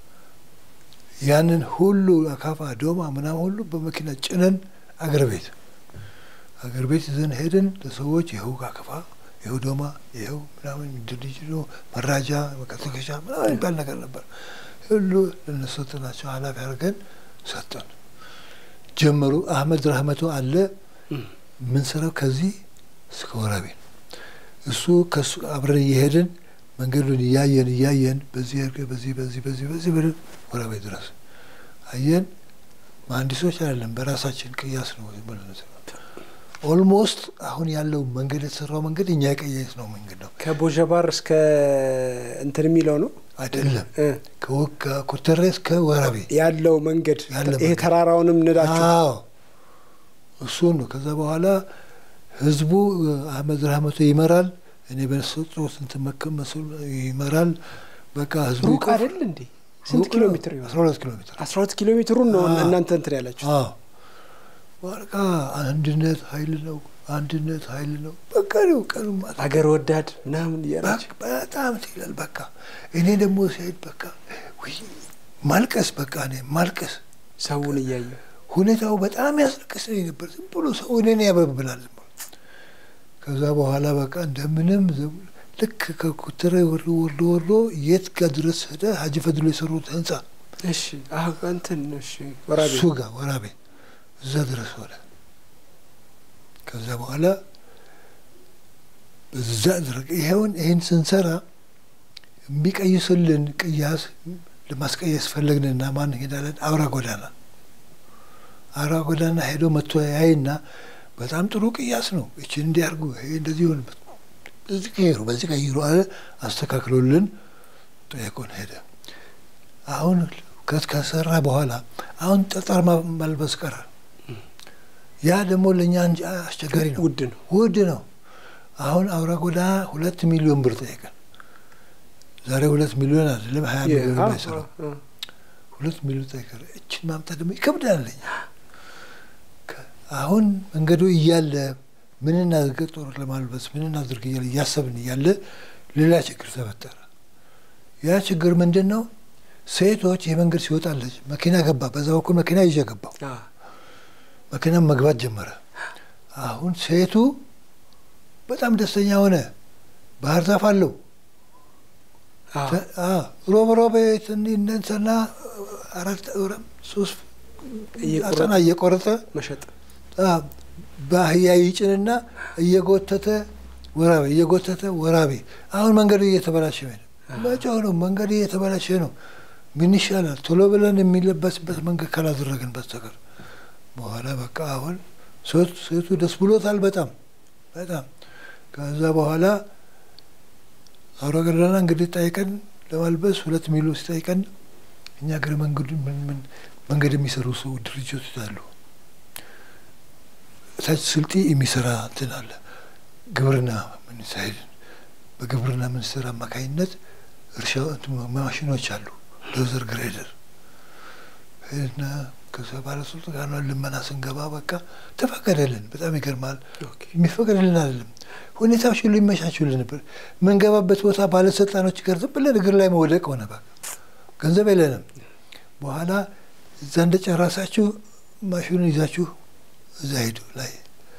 ያንን ሁሉ አካፋ ዶማ ምናምን ሁሉ በመኪና ጭነን አገር ቤት አገር ቤት ይዘን ሄድን። ለሰዎች ይኸው አካፋ፣ ይኸው ዶማ፣ ይኸው ምናምን ድልጅ መራጃ መቀስቀሻ ምናምን የሚባል ነገር ነበር። ሁሉ ለነሱ ናቸው ኃላፊ አድርገን ሰጠን። ጀመሩ። አህመድ ረህመቶ አለ የምንሰራው ከዚህ እስከ ወራቤ እሱ ከሱ አብረን እየሄድን መንገዱን እያየን እያየን በዚህ በዚህ በዚህ በዚህ በዚህ ብለን ወራቤ ድረስ አየን። መሀንዲሶች አይደለም በራሳችን ቅያስ ነው። ኦልሞስት አሁን ያለው መንገድ የተሰራው መንገድ እኛ የቀየስ ነው መንገድ ነው። ከቦጀባር እስከ እንትን የሚለው ነው አይደለም። ከኩተሬ እስከ ወራቤ ያለው መንገድ ይሄ ተራራውንም ንዳችሁ እሱን ነው። ከዛ በኋላ ህዝቡ አህመድ ረህመቶ ይመራል። እኔ በሰጡት እንትን መከመሱ ይመራል። በቃ ህዝቡ ሩቅ አይደል እንዴ? ስንት ኪሎ ሜትር ይሆናል? አስራ ሁለት ኪሎ ሜትር አስራ ሁለት ኪሎ ሜትሩን ነው እናንተ እንትን ያላችሁ። በቃ አንድነት ኃይል ነው፣ አንድነት ኃይል ነው። በቃ ነው ቀኑ ማለት አገር ወዳድ ምናምን እያላችሁ በጣም ይላል። በቃ እኔ ደግሞ ሲሄድ በቃ ማልቀስ በቃ እኔ ማልቀስ ሰውን እያየ ሁኔታው በጣም ያስለቅሰኝ ነበር። ዝም ብሎ ሰው እኔን ያበብላል። ዝም ብሎ ከዛ በኋላ በቃ እንደምንም ልክ ከኩተሬ ወርዶ ወርዶ ወርዶ የት ጋር ድረስ ሄደ? ሀጂ ፈድሎ የሰሩት ህንጻ እሺ፣ እንትን እሺ፣ ወራቤ እሱ ጋር ወራቤ እዛ ድረስ ሆነ። ከዛ በኋላ በዛ ድረግ ይኸውን ይህን ስንሰራ የሚቀይሱልን ቅያስ ለማስቀየስ ፈለግንና ማን ሄዳለን? አውራ ጎዳና አውራ ጎዳና ሄዶ መጥቶ ያይና በጣም ጥሩ ቅያስ ነው፣ እችን እንዲያርጉ ይሄ እንደዚህ ሆንበት በዚህ ቀይሩ፣ በዚህ ቀይሩ አለ። አስተካክሎልን ጠየቁን ሄደ። አሁን ከሰራ በኋላ አሁን ጠጠር ማልበስ ቀረ። ያ ደግሞ ለእኛ አስቸጋሪ ነው፣ ውድ ነው፣ ውድ ነው። አሁን አውራ ጎዳና ሁለት ሚሊዮን ብር ጠየቀን። ዛሬ ሁለት ሚሊዮን አይደለም ሀያ ሚሊዮን ባይሰራ ሁለት ሚሊዮን ጠየቀን። እችን ማምጣት ደግሞ ይከብዳል ለኛ። አሁን መንገዱ እያለ ምን እናድርግ ጦር ለማልበስ ምን እናድርግ እያለ እያሰብን እያለ ሌላ ችግር ተፈጠረ። ያ ችግር ምንድን ነው? ሴቶች የመንገድ ሲወጣለች መኪና ገባ፣ በዛ በኩል መኪና ይዤ ገባው። መኪና መግባት ጀመረ። አሁን ሴቱ በጣም ደስተኛ ሆነ። ባህር ዛፍ አለው ሮብ ሮብ ነንሰና አራት ሶስት አጠና እየቆረጠ መሸጥ በአህያ ይጭንና እየጎተተ ወራቤ እየጎተተ ወራቤ። አሁን መንገዱ እየተበላሸ ነው። መጫው ነው መንገዱ እየተበላሸ ነው። ምን ይሻላል? ቶሎ ብለን የሚለበስበት መንገድ ካላደረግን በስተቀር በኋላ በቃ አሁን ሴቱ ደስ ብሎታል በጣም በጣም። ከዛ በኋላ አውራ ጎዳና እንግዲህ ጠይቀን ለማልበስ ሁለት ሚሊዮን ሲጠይቀን እኛ ገር መንገዱ መንገድ የሚሰሩ ሰው ድርጅቶች አሉ። ታች ስልጤ የሚሰራ እንትን አለ ግብርና ሚኒስቴር በግብርና ሚኒስቴር አማካኝነት እርሻ ማሽኖች አሉ ዶዘር ግሬደር እና ከዛ ባለስልጣን ጋር ነው ልመና ስንገባ በቃ ተፈቀደልን። በጣም ይገርማል። የሚፈቀድልን አይደለም ሁኔታዎች ሁሉ ይመቻቹልን ነበር። የምንገባበት ቦታ ባለስልጣኖች ጋር ዝም ብለን እግር ላይ መውደቅ ሆነ። በቃ ገንዘብ የለንም። በኋላ እዛ እንደጨረሳችሁ ማሽኑን ይዛችሁ እዛ ሄዱ ላይ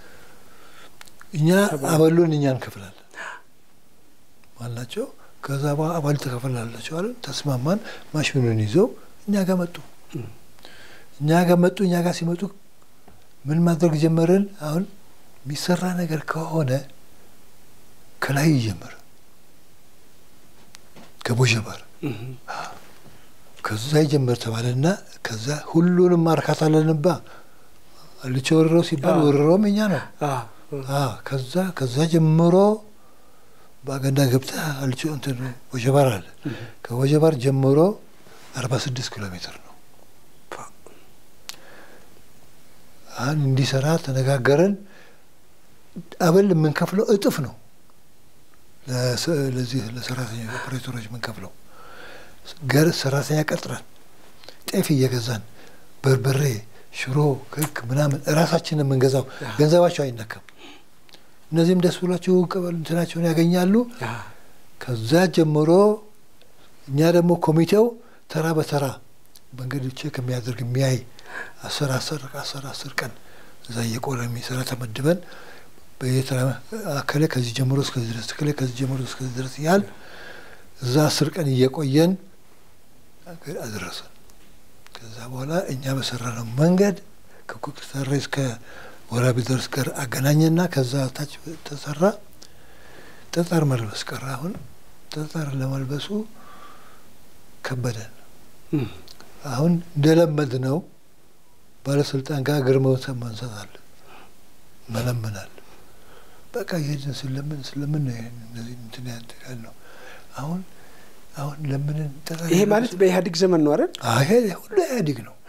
እኛ አበሉን እኛ እንከፍላለን አልናቸው። ከዛ በኋላ አባል ተከፍላላቸው አለ። ተስማማን። ማሽኑን ይዘው እኛ ጋር መጡ። እኛ ጋር መጡ። እኛ ጋር ሲመጡ ምን ማድረግ ጀመርን? አሁን የሚሰራ ነገር ከሆነ ከላይ ይጀመር ከቦሸባር ከዛ ይጀመር ተባለና ከዛ ሁሉንም ማርካት አለንባ አልቾ ወረረው ሲባል ወረረውም እኛ ነው። ከዛ ከዛ ጀምሮ በአገንዳ ገብተህ አልቾ እንትን ወጀባር አለ። ከወጀባር ጀምሮ አርባ ስድስት ኪሎ ሜትር ነው። አሁን እንዲሰራ ተነጋገረን። አበል የምንከፍለው እጥፍ ነው። ለዚህ ለሰራተኛ ኦፕሬተሮች የምንከፍለው ገር ሰራተኛ ቀጥረን ጤፍ እየገዛን በርበሬ፣ ሽሮ፣ ክክ ምናምን እራሳችን የምንገዛው ገንዘባቸው አይነካም። እነዚህም ደስ ብሏቸው ቀበል እንትናቸውን ያገኛሉ። ከዛ ጀምሮ እኛ ደግሞ ኮሚቴው ተራ በተራ መንገድ ቼክ የሚያደርግ የሚያይ አስር አስር አስር አስር ቀን እዛ እየቆረ የሚሰራ ተመድበን በየተራ አከለ ከዚህ ጀምሮ እስከዚህ ድረስ ከለ ከዚህ ጀምሮ እስከዚህ ድረስ ያህል እዛ አስር ቀን እየቆየን አደረሰን። ከዛ በኋላ እኛ በሰራነው መንገድ ከቁጥተሬ እስከ ወራቤ ድረስ ጋር አገናኘና ከዛ ታች ተሰራ። ጠጠር መልበስ ቀረ። አሁን ጠጠር ለመልበሱ ከበደን። አሁን እንደለመድ ነው ባለስልጣን ጋር እግር መንሳት አለ መለመናል። በቃ ይሄድን ስለምን ስለምን ነው እነዚህ እንትን ያልነው አሁን አሁን ለምንን ይሄ ማለት በኢህአዴግ ዘመን ነው አይደል? ይሄ ሁሉ ኢህአዴግ ነው።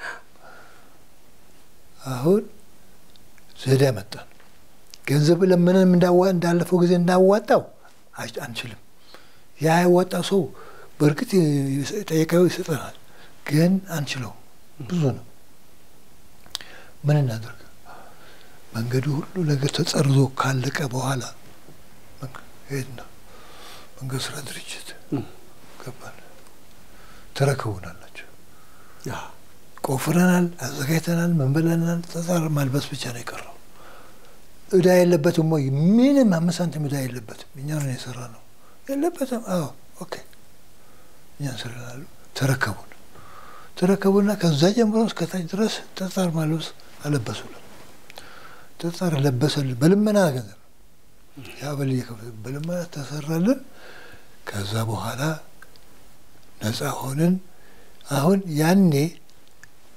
አሁን ዘዴ መጣን። ገንዘብ ለምንም እንዳዋ እንዳለፈው ጊዜ እንዳዋጣው አንችልም። ያ ያዋጣ ሰው በእርግጥ ጠየቃዊ ይሰጠናል፣ ግን አንችለው ብዙ ነው። ምን እናደርግ? መንገዱ ሁሉ ነገር ተጸርዞ ካለቀ በኋላ ሄድና መንገድ ስራ ድርጅት ገባን። ተረከቡናላቸው። ቆፍረናል፣ አዘጋጅተናል፣ ምን ብለናል። ጠጠር ማልበስ ብቻ ነው የቀረው። እዳ የለበትም ወይ? ምንም አምስት ሳንቲም እዳ የለበትም። እኛ ነው የሰራ ነው የለበትም። አዎ ኦኬ፣ እኛ እንሰራናሉ። ተረከቡን ተረከቡና ከዛ ጀምሮ እስከታች ድረስ ጠጠር ማልበስ አለበሱልን። ጠጠር ለበሰልን በልመና ገንዘብ ያ በል በልመና ተሰራልን። ከዛ በኋላ ነፃ ሆንን። አሁን ያኔ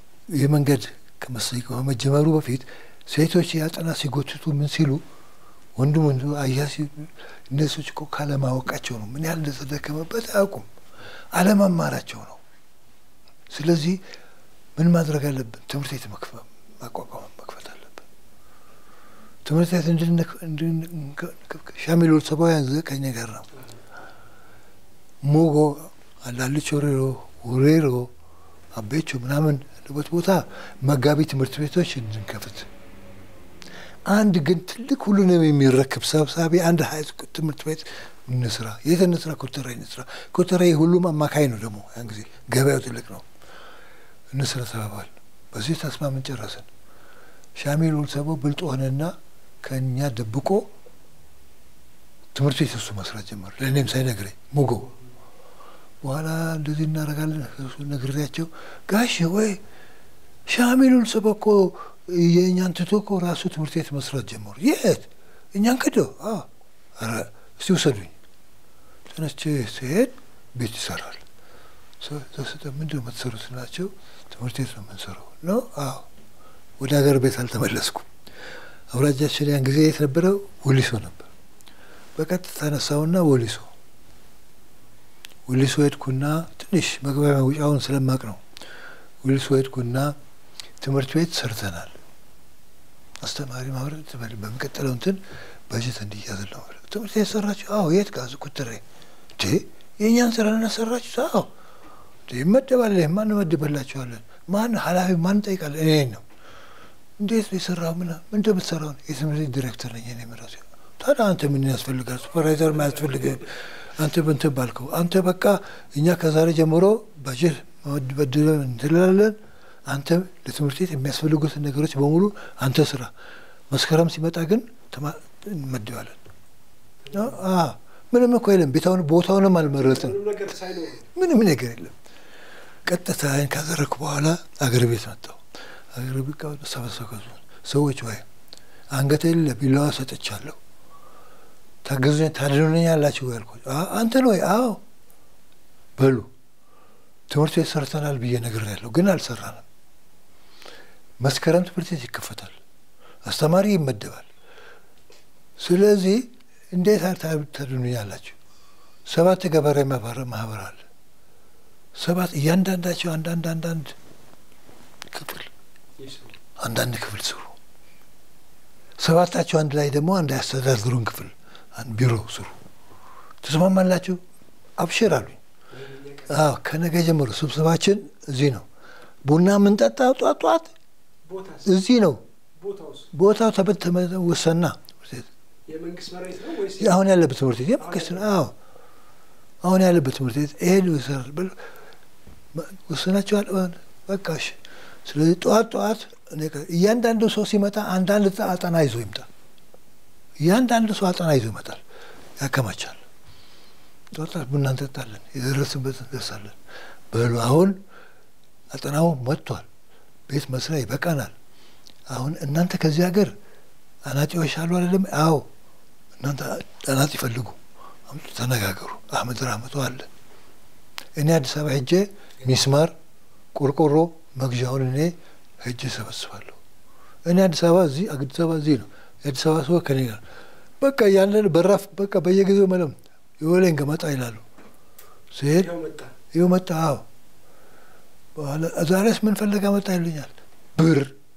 የመንገድ ከመሰይ ከመጀመሩ በፊት ሴቶች ያጠና ሲጎትቱ ምን ሲሉ ወንድም ወንድ አያሲ እነሱች እኮ ካለማወቃቸው ነው። ምን ያህል እንደተደከመበት አያውቁም። አለመማራቸው ነው። ስለዚህ ምን ማድረግ አለብን? ትምህርት ቤት ማቋቋም መክፈት አለብን። ትምህርት ቤት ሻሚል ሰባውያን ከኛ ጋር ነው። ሙጎ አላልች ወሬሮ ውሬሮ አቤቾ ምናምን ያለበት ቦታ መጋቢ ትምህርት ቤቶች እንድንከፍት አንድ ግን ትልቅ ሁሉንም የሚረክብ ሰብሳቢ አንድ ሀይ ትምህርት ቤት እንስራ። የት እንስራ? ኮተራ እንስራ። ኮተራ ሁሉም አማካይ ነው ደግሞ ያን ጊዜ ገበያው ትልቅ ነው። እንስራ ተባባል። በዚህ ተስማምን ጨረስን። ሻሚል ወልሰቦ ብልጥ ሆነና ከእኛ ደብቆ ትምህርት ቤት እሱ መስራት ጀመር። ለእኔም ሳይነግረኝ ሙጎ በኋላ እንደዚህ እናደርጋለን ነግሬያቸው፣ ጋሽ ወይ ሻሚል ወልሰቦ እኮ የእኛን ትቶ እኮ ራሱ ትምህርት ቤት መስራት ጀመሩ። የት እኛን ክደው? ኧረ እስቲ ውሰዱኝ። ተነስቼ ስሄድ ቤት ይሰራል። ተሰጠ ምንድን ነው የምትሰሩት ናቸው። ትምህርት ቤት ነው የምንሰራው ነው። አዎ ወደ ሀገር ቤት አልተመለስኩም። አውራጃችን ያን ጊዜ የት ነበረ? ወሊሶ ነበር። በቀጥታ ተነሳውና ወሊሶ ወሊሶ ሄድኩና ትንሽ መግቢያ መውጫውን ስለማቅ ነው። ወሊሶ ሄድኩና ትምህርት ቤት ሰርተናል። አስተማሪ ማብረት በሚቀጥለው እንትን በጀት እንዲያዝል ነው። ትምህርት ቤት ሰራችሁ? አዎ። የት ጋዝ ቁጥሬ እንዴ የእኛን ስራ እናሰራችሁ? አዎ። ይመደባል። ማን መድበላችኋለን? ማን ኃላፊ ማን ጠይቃለን? እኔ ነው። እንዴት ነው የሰራው? ምን ምን እንደምትሰራው? የትምህርት ዲሬክተር ነኝ እኔ ምራሴ። ታዲያ አንተ ምን ያስፈልጋል? ሱፐርቫይዘር ማያስፈልግህም። አንተ በእንትን ባልከው አንተ በቃ እኛ ከዛሬ ጀምሮ በጀት በድለን እንትላለን አንተ ለትምህርት ቤት የሚያስፈልጉትን ነገሮች በሙሉ አንተ ስራ። መስከረም ሲመጣ ግን እንመድባለን። ምንም እኮ የለም። ቤታውን ቦታውንም አልመረጥን። ምንም ነገር የለም። ቀጥታ ይህን ካደረግኩ በኋላ አገር ቤት መጣሁ። አገር ቤት ሰበሰከዙ ሰዎች ወይ አንገቴ ለቢላዋ ሰጥቻለሁ፣ ታገዙኝ ታድኑኝ ያላችሁ ያልኳቸው አንተን ወይ አዎ በሉ ትምህርት ቤት ሰርተናል ብዬ ነግሬያለሁ፣ ግን አልሰራንም። መስከረም ትምህርት ቤት ይከፈታል፣ አስተማሪ ይመደባል። ስለዚህ እንዴት ታድኑኛላችሁ? ሰባት ገበሬ ማህበር አለ። ሰባት እያንዳንዳቸው አንዳንድ አንዳንድ ክፍል አንዳንድ ክፍል ስሩ። ሰባታቸው አንድ ላይ ደግሞ አንድ ያስተዳድሩን ክፍል ቢሮ ስሩ። ተስማማላችሁ? አብሽር አሉኝ። አዎ ከነገ ጀምሮ ስብሰባችን እዚህ ነው። ቡና የምንጠጣ ጧት ጧት እዚህ ነው። ቦታው ተበት ወሰና አሁን ያለበት ትምህርት ቤት የመንግስት ነው። አዎ አሁን ያለበት ትምህርት ቤት ይሄን ይሰራል ብሎ ወሰናቸዋል። በቃ እሺ። ስለዚህ ጠዋት ጠዋት እያንዳንዱ ሰው ሲመጣ አንዳንድ አጠና ይዞ ይምጣ። እያንዳንዱ ሰው አጠና ይዞ ይመጣል፣ ያከማቻል። ጠዋት ጠዋት ቡና እንጠጣለን፣ የደረስንበት እንደርሳለን። በሉ አሁን አጠናው መጥቷል፣ ቤት መስሪያ ይበቃናል። አሁን እናንተ ከዚህ ሀገር አናጢዎች አሉ አይደለም? አዎ እናንተ አናጢ ይፈልጉ፣ ተነጋገሩ። አህመድ ራህመቶ አለ። እኔ አዲስ አበባ ሄጄ ሚስማር፣ ቆርቆሮ መግዣውን እኔ ሄጄ ሰበስባለሁ። እኔ አዲስ አበባ እዚህ አዲስ አበባ እዚህ ነው። የአዲስ አበባ ሰው ከኔ ጋር በቃ ያለን በራፍ በቃ በየጊዜው መለም የወሌን ገመጣ ይላሉ። ሲሄድ ይኸው መጣ። አዎ በኋላ ዛሬስ ምን ፈለጋ መጣ ይሉኛል። ብር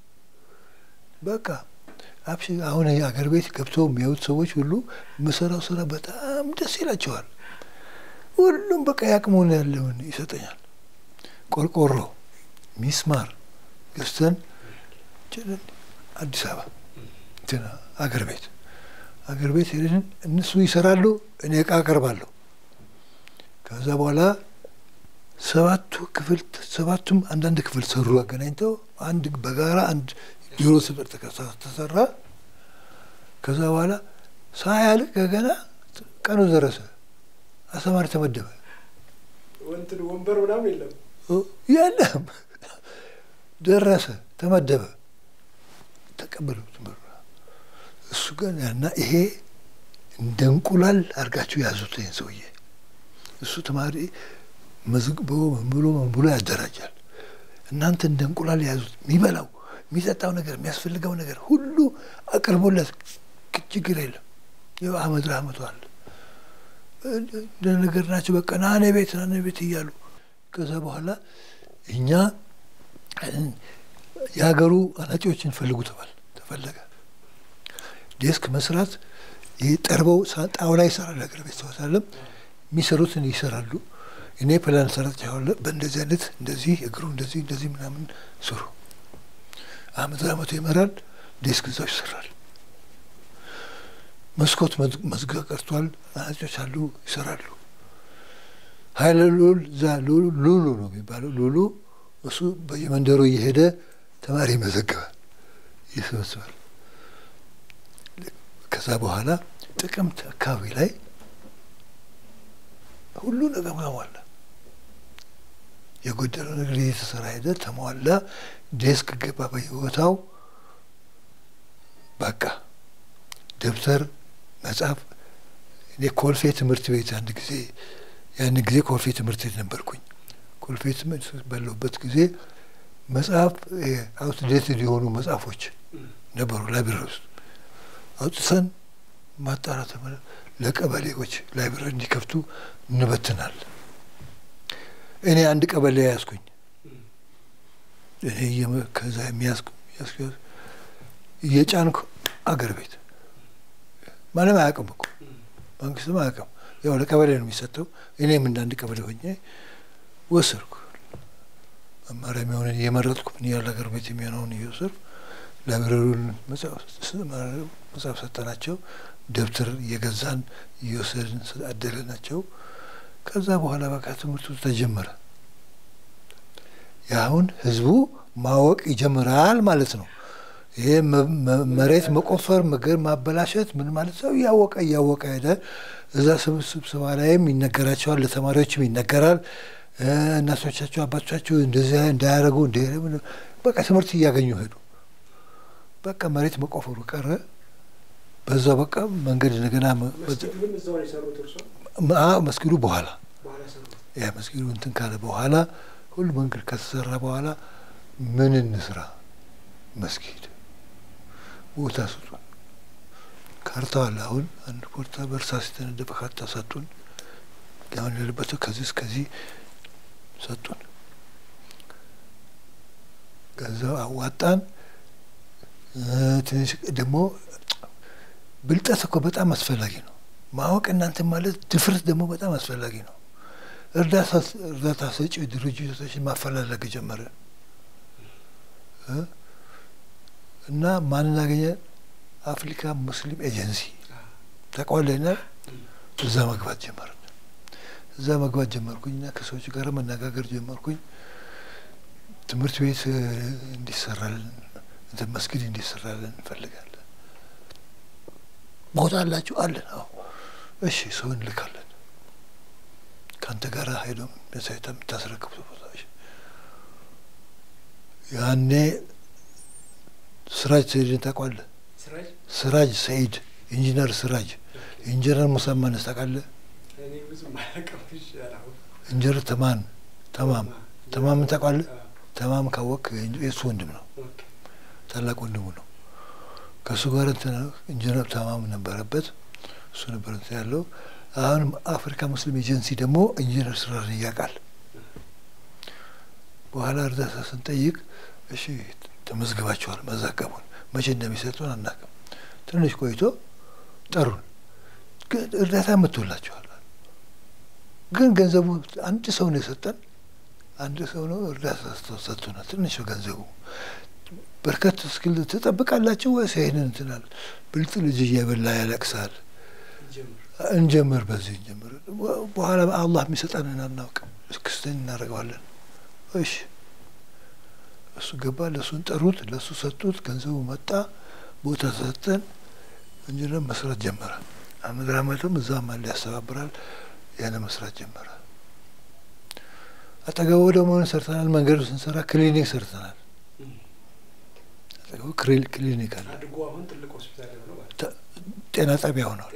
በቃ አብሽ አሁን አገር ቤት ገብተው የሚያዩት ሰዎች ሁሉ የምሰራው ስራ በጣም ደስ ይላቸዋል። ሁሉም በቃ ያቅሙን ያለውን ይሰጠኛል። ቆርቆሮ፣ ሚስማር ገዝተን አዲስ አበባ አገር ቤት አገር ቤት ሄደን እነሱ ይሰራሉ፣ እኔ እቃ አቀርባለሁ። ከዛ በኋላ ሰባቱ ክፍል ሰባቱም አንዳንድ ክፍል ሰሩ። አገናኝተው አንድ በጋራ አንድ ቢሮ ስብር ተሰራ። ከዛ በኋላ ሳያልቅ ገና ቀኑ ደረሰ። አስተማሪ ተመደበ። ወንበር ምናምን የለም የለም። ደረሰ፣ ተመደበ፣ ተቀበሉ ትምህርት እሱ ግን ያና ይሄ እንደ እንቁላል አድርጋችሁ ያዙት ይህን ሰውዬ። እሱ ተማሪ መዝግቦ ምን ብሎ ምን ብሎ ያደራጃል። እናንተ እንደ እንቁላል ያዙት። የሚበላው የሚጠጣው ነገር የሚያስፈልገው ነገር ሁሉ አቅርቦለት ችግር የለም። ይኸው አመት አመቷል ነገር ናቸው። በቃ ናኔ ቤት ናኔ ቤት እያሉ ከዛ በኋላ እኛ የሀገሩ አናጺዎችን ፈልጉ ተባል ተፈለገ። ዴስክ መስራት ይህ ጠርበው ጣውላ ይሰራል። ሀገር ቤት ሰዋታለም የሚሰሩትን ይሰራሉ። እኔ ፕላን ሰራቸዋለሁ። በእንደዚህ አይነት እንደዚህ እግሩ እንደዚህ እንደዚህ ምናምን ስሩ። አመት አመቱ ይመራል። ዴስክ እዛው ይሰራል። መስኮት መዝጊያ ቀርቷል። አናጮች አሉ ይሰራሉ። ሀይለ ሉል እዛ ሉሉ ነው የሚባለው ሉሉ እሱ በየመንደሩ እየሄደ ተማሪ ይመዘግባል፣ ይሰበስባል። ከዛ በኋላ ጥቅምት አካባቢ ላይ ሁሉ ነገር ተሟላ። የጎደለው ነገር እየተሰራ ሄደ፣ ተሟላ። ዴስክ ገባ በየቦታው በቃ ደብተር መጽሐፍ። እኔ ኮልፌ ትምህርት ቤት አንድ ጊዜ ያን ጊዜ ኮልፌ ትምህርት ቤት ነበርኩኝ። ኮልፌ ትምህርት ባለሁበት ጊዜ መጽሐፍ አውትዴትድ የሆኑ መጽሐፎች ነበሩ ላይብረሪ ውስጥ አውጥተን ማጣራት ለቀበሌዎች ላይብረሪ እንዲከፍቱ እንበትናል። እኔ አንድ ቀበሌ ያዝኩኝ። እኔ ከዛ የሚያዝኩ እየጫንኩ አገር ቤት ማንም አያውቅም እኮ መንግስትም አያውቅም። ያው ለቀበሌ ነው የሚሰጠው። እኔም እንደ አንድ ቀበሌ ሆኜ ወሰድኩ። መማሪያ የሚሆንን እየመረጥኩ ምን ያህል ሀገር ቤት የሚሆነውን እየወሰድኩ ላይብረሪውን መጽሐፍ ሰጠናቸው። ደብተር እየገዛን እየወሰድን አደለናቸው። ከዛ በኋላ በቃ ትምህርቱ ተጀመረ። የአሁን ህዝቡ ማወቅ ይጀምራል ማለት ነው። ይሄ መሬት መቆፈር፣ ምግብ ማበላሸት ምን ማለት ነው? እያወቀ እያወቀ ሄደ። እዛ ስብሰባ ላይም ይነገራቸዋል፣ ለተማሪዎችም ይነገራል። እናቶቻቸው አባቶቻቸው እንደዚህ እንዳያደርጉ በቃ ትምህርት እያገኙ ሄዱ። በቃ መሬት መቆፈሩ ቀረ። በዛ በቃ መንገድ እንደገና መስጊዱ በኋላ ያ መስጊዱ እንትን ካለ በኋላ ሁሉ መንገድ ከተሰራ በኋላ ምን እንስራ? መስጊድ ቦታ ስጡን። ካርታ አለ። አሁን አንድ ቦርታ በእርሳስ የተነደፈ ካርታ ሰጡን። አሁን ያለበት ከዚህ እስከዚህ ሰጡን። ገንዘብ አዋጣን። ትንሽ ደግሞ ብልጠት እኮ በጣም አስፈላጊ ነው። ማወቅ እናንተ ማለት ድፍረት ደግሞ በጣም አስፈላጊ ነው። እርዳታ ሰጪ ድርጅቶችን ማፈላለግ ጀመረ እና ማንን አገኘ? አፍሪካ ሙስሊም ኤጀንሲ ተቋለና እዛ መግባት ጀመርን። እዛ መግባት ጀመርኩኝና ከሰዎች ጋር መነጋገር ጀመርኩኝ። ትምህርት ቤት እንዲሰራልን እንትን መስጊድ እንዲሰራልን እንፈልጋለን። ቦታ አላችሁ? አለን። አዎ። እሺ፣ ሰው እንልካለን። ከአንተ ጋር ሄዶ ሳይታ የምታስረክቡት ቦታዎች ያኔ ስራጅ ሰይድን ታውቀዋለህ? ስራጅ ሰይድ ኢንጂነር ስራጅ ኢንጂነር ሙሳማንስ ታውቃለህ? ኢንጂነር ተማን ተማም ተማምን ታውቀዋለህ? ተማም ካወቅ የእሱ ወንድም ነው፣ ታላቅ ወንድሙ ነው። ከእሱ ጋር ኢንጂነር ተማም ነበረበት፣ እሱ ነበር እንትን ያለው። አሁን አፍሪካ ሙስሊም ኤጀንሲ ደግሞ ኢንጂነር ስራን እያውቃል። በኋላ እርዳታ ስንጠይቅ እሺ ተመዝግባችኋል፣ መዘገቡን መቼ እንደሚሰጡን አናውቅም። ትንሽ ቆይቶ ጠሩን። ግን እርዳታ መጥቶላችኋል። ግን ገንዘቡ አንድ ሰው ነው የሰጠን፣ አንድ ሰው ነው እርዳታ ሰጥቶናል። ትንሽ ገንዘቡ በርከት እስክል ትጠብቃላችሁ ወይስ ይህንን እንትናል? ብልጥ ልጅ እየበላ ያለቅሳል። እንጀምር፣ በዚህ እንጀምር። በኋላ አላህ የሚሰጠንን አናውቅም፣ ክስተን እናደርገዋለን። እሺ እሱ ገባ። ለእሱን ጠሩት፣ ለእሱ ሰጡት። ገንዘቡ መጣ፣ ቦታ ሰጠን። ኢንጂነር መስራት ጀመረ። አመት አመትም እዛም አለ ያስተባብራል። ያለ መስራት ጀመረ። አጠገቡ ደግሞ ሰርተናል። መንገዱ ስንሰራ ክሊኒክ ሰርተናል። አጠገቡ ክሊኒክ አለ። ጤና ጣቢያ ሆኗል።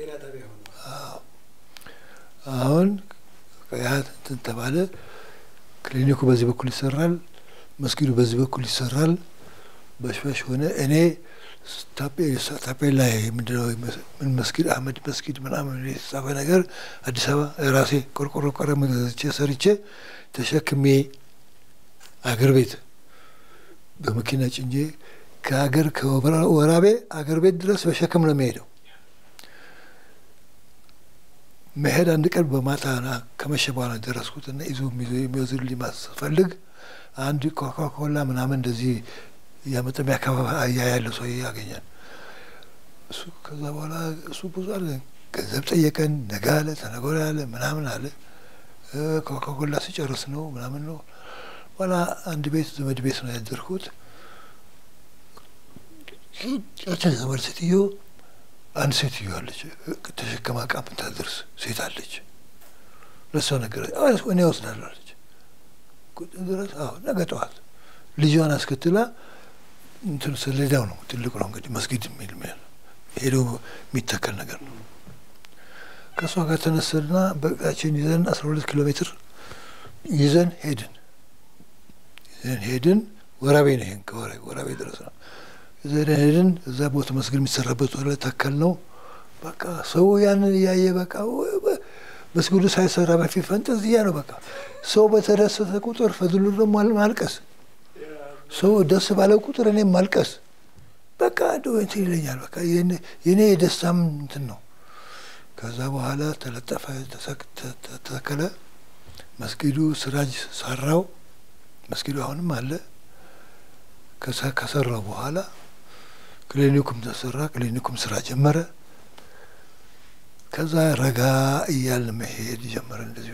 አሁን ያ እንትን ተባለ። ክሊኒኩ በዚህ በኩል ይሰራል፣ መስጊዱ በዚህ በኩል ይሰራል። በሽበሽ ሆነ። እኔ ታፔላ ምንድነው ምን መስጊድ አህመድ መስጊድ ምናምን የተጻፈ ነገር አዲስ አበባ ራሴ ቆርቆሮ ቀለም ገዝቼ ሰርቼ ተሸክሜ አገር ቤት በመኪና ጭኜ ከሀገር ከወራቤ አገር ቤት ድረስ በሸክም ነው የሚሄደው። መሄድ አንድ ቀን በማታ ከመሸ በኋላ ደረስኩት እና ይዞ የሚወዝልኝ ማስፈልግ አንድ ኮካኮላ ምናምን እንደዚህ እያመጠ የሚያከፋፋ ያለው ሰው ያገኛል። እሱ ከዛ በኋላ እሱ ብዙ አለ ገንዘብ ጠየቀን። ነገ አለ ተነገ ወዲያ አለ ምናምን አለ። ኮካኮላ ሲጨርስ ነው ምናምን ነው። በኋላ አንድ ቤት ዘመድ ቤት ነው ያደርኩት። ያችን ዘመድ ሴትዮ አንድ ሴትዮ አለች፣ ተሸከማ ዕቃ የምታደርስ ሴት አለች። ለሷ ነገር እኔ እወስዳለሁ አለች። ድረስ አዎ ነገ ጠዋት ልጇን አስከትላ እንትን ሰሌዳው ነው ትልቁ ነው እንግዲህ መስጊድ የሚል ሄዶ የሚተከል ነገር ነው። ከእሷ ጋር ተነሰልና በእቃችን ይዘን አስራ ሁለት ኪሎ ሜትር ይዘን ሄድን ይዘን ሄድን። ወራቤ ነው ይሄን ከወራቤ ድረስ ነው ይዘን ሄድን። እዛ ቦታ መስጊድ የሚሰራበት ወደ ተከል ነው። በቃ ሰው ያንን እያየ በቃ መስጊዱ ሳይሰራ በፊት ፈንጠዝያ ነው። በቃ ሰው በተደሰተ ቁጥር ፈድሉ ደግሞ ማልቀስ ሰው ደስ ባለው ቁጥር እኔም ማልቀስ በቃ እንትን ይለኛል። በቃ የኔ የደስታም እንትን ነው። ከዛ በኋላ ተለጠፈ፣ ተተከለ። መስጊዱ ስራጅ ሰራው። መስጊዱ አሁንም አለ። ከሰራው በኋላ ክሊኒኩም ተሰራ። ክሊኒኩም ስራ ጀመረ። ከዛ ረጋ እያልን መሄድ ጀመረ። እንደዚሁ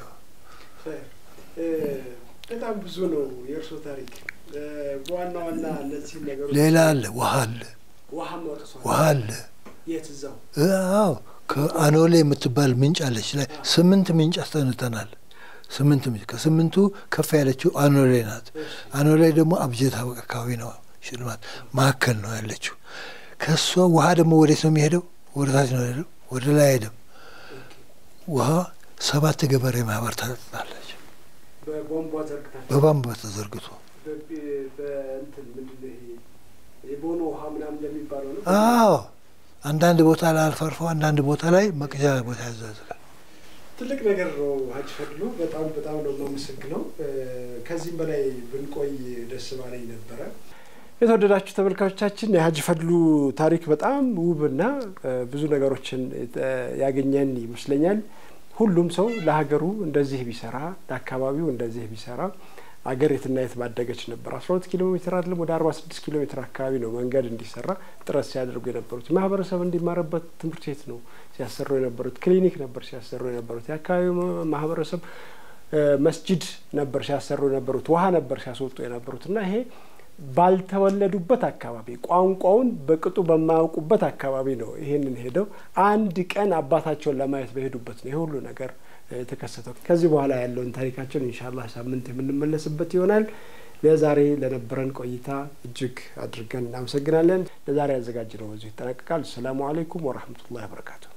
በጣም ብዙ ነው የእርሶ ታሪክ። በዋና ዋና እነዚህ ነገሮች ሌላ አለ፣ ውሃ አለ፣ ውሃ መርሷል። ውሃ አለ። የት እዛው? አዎ ከአኖሌ የምትባል ምንጭ አለች። ላይ ስምንት ምንጭ አስጠንተናል። ስምንት ምንጭ ከስምንቱ ከፍ ያለችው አኖሌ ናት። አኖሌ ደግሞ አብጀታ አካባቢ ነው፣ ሽልማት መካከል ነው ያለችው። ከእሷ ውሃ ደግሞ ወዴት ነው የሚሄደው? ወደ ታች ነው ሄደው፣ ወደ ላይ አይሄድም። ውሃ ሰባት ገበሬ ማህበር ታጠጣለች። በቧንቧ ዘርግታችሁ በቧንቧ ተዘርግቶ በእንትን ምንድን ነው ይሄ የቦኖ ውሃ ምናምን እንደሚባለው ነው። አዎ አንዳንድ ቦታ ላይ አልፎ አልፎ አንዳንድ ቦታ ላይ መቅጃ ቦታ ያዘዝጋል። ትልቅ ነገር ነው ሀጅ ፈድሉ። በጣም በጣም ነው የማመሰግነው። ከዚህም በላይ ብንቆይ ደስ ባለኝ ነበረ። የተወደዳችሁ ተመልካቾቻችን የሀጅ ፈድሉ ታሪክ በጣም ውብና ብዙ ነገሮችን ያገኘን ይመስለኛል። ሁሉም ሰው ለሀገሩ እንደዚህ ቢሰራ፣ ለአካባቢው እንደዚህ ቢሰራ አገር የትና የት ባደገች ነበር። አስራ ሁለት ኪሎ ሜትር አይደለም ወደ አርባ ስድስት ኪሎ ሜትር አካባቢ ነው መንገድ እንዲሰራ ጥረት ሲያደርጉ የነበሩት። ማህበረሰብ እንዲማርበት ትምህርት ቤት ነው ሲያሰሩ የነበሩት። ክሊኒክ ነበር ሲያሰሩ የነበሩት። የአካባቢው ማህበረሰብ መስጂድ ነበር ሲያሰሩ የነበሩት። ውሃ ነበር ሲያስወጡ የነበሩት እና ይሄ ባልተወለዱበት አካባቢ ቋንቋውን በቅጡ በማያውቁበት አካባቢ ነው ይሄንን ሄደው አንድ ቀን አባታቸውን ለማየት በሄዱበት ነው ይሄ ሁሉ ነገር የተከሰተው። ከዚህ በኋላ ያለውን ታሪካቸውን ኢንሻላህ ሳምንት የምንመለስበት ይሆናል። ለዛሬ ለነበረን ቆይታ እጅግ አድርገን እናመሰግናለን። ለዛሬ ያዘጋጅነው በዚሁ ይጠናቀቃል። ሰላሙ አሌይኩም ወረህመቱላሂ ወበረካቱ።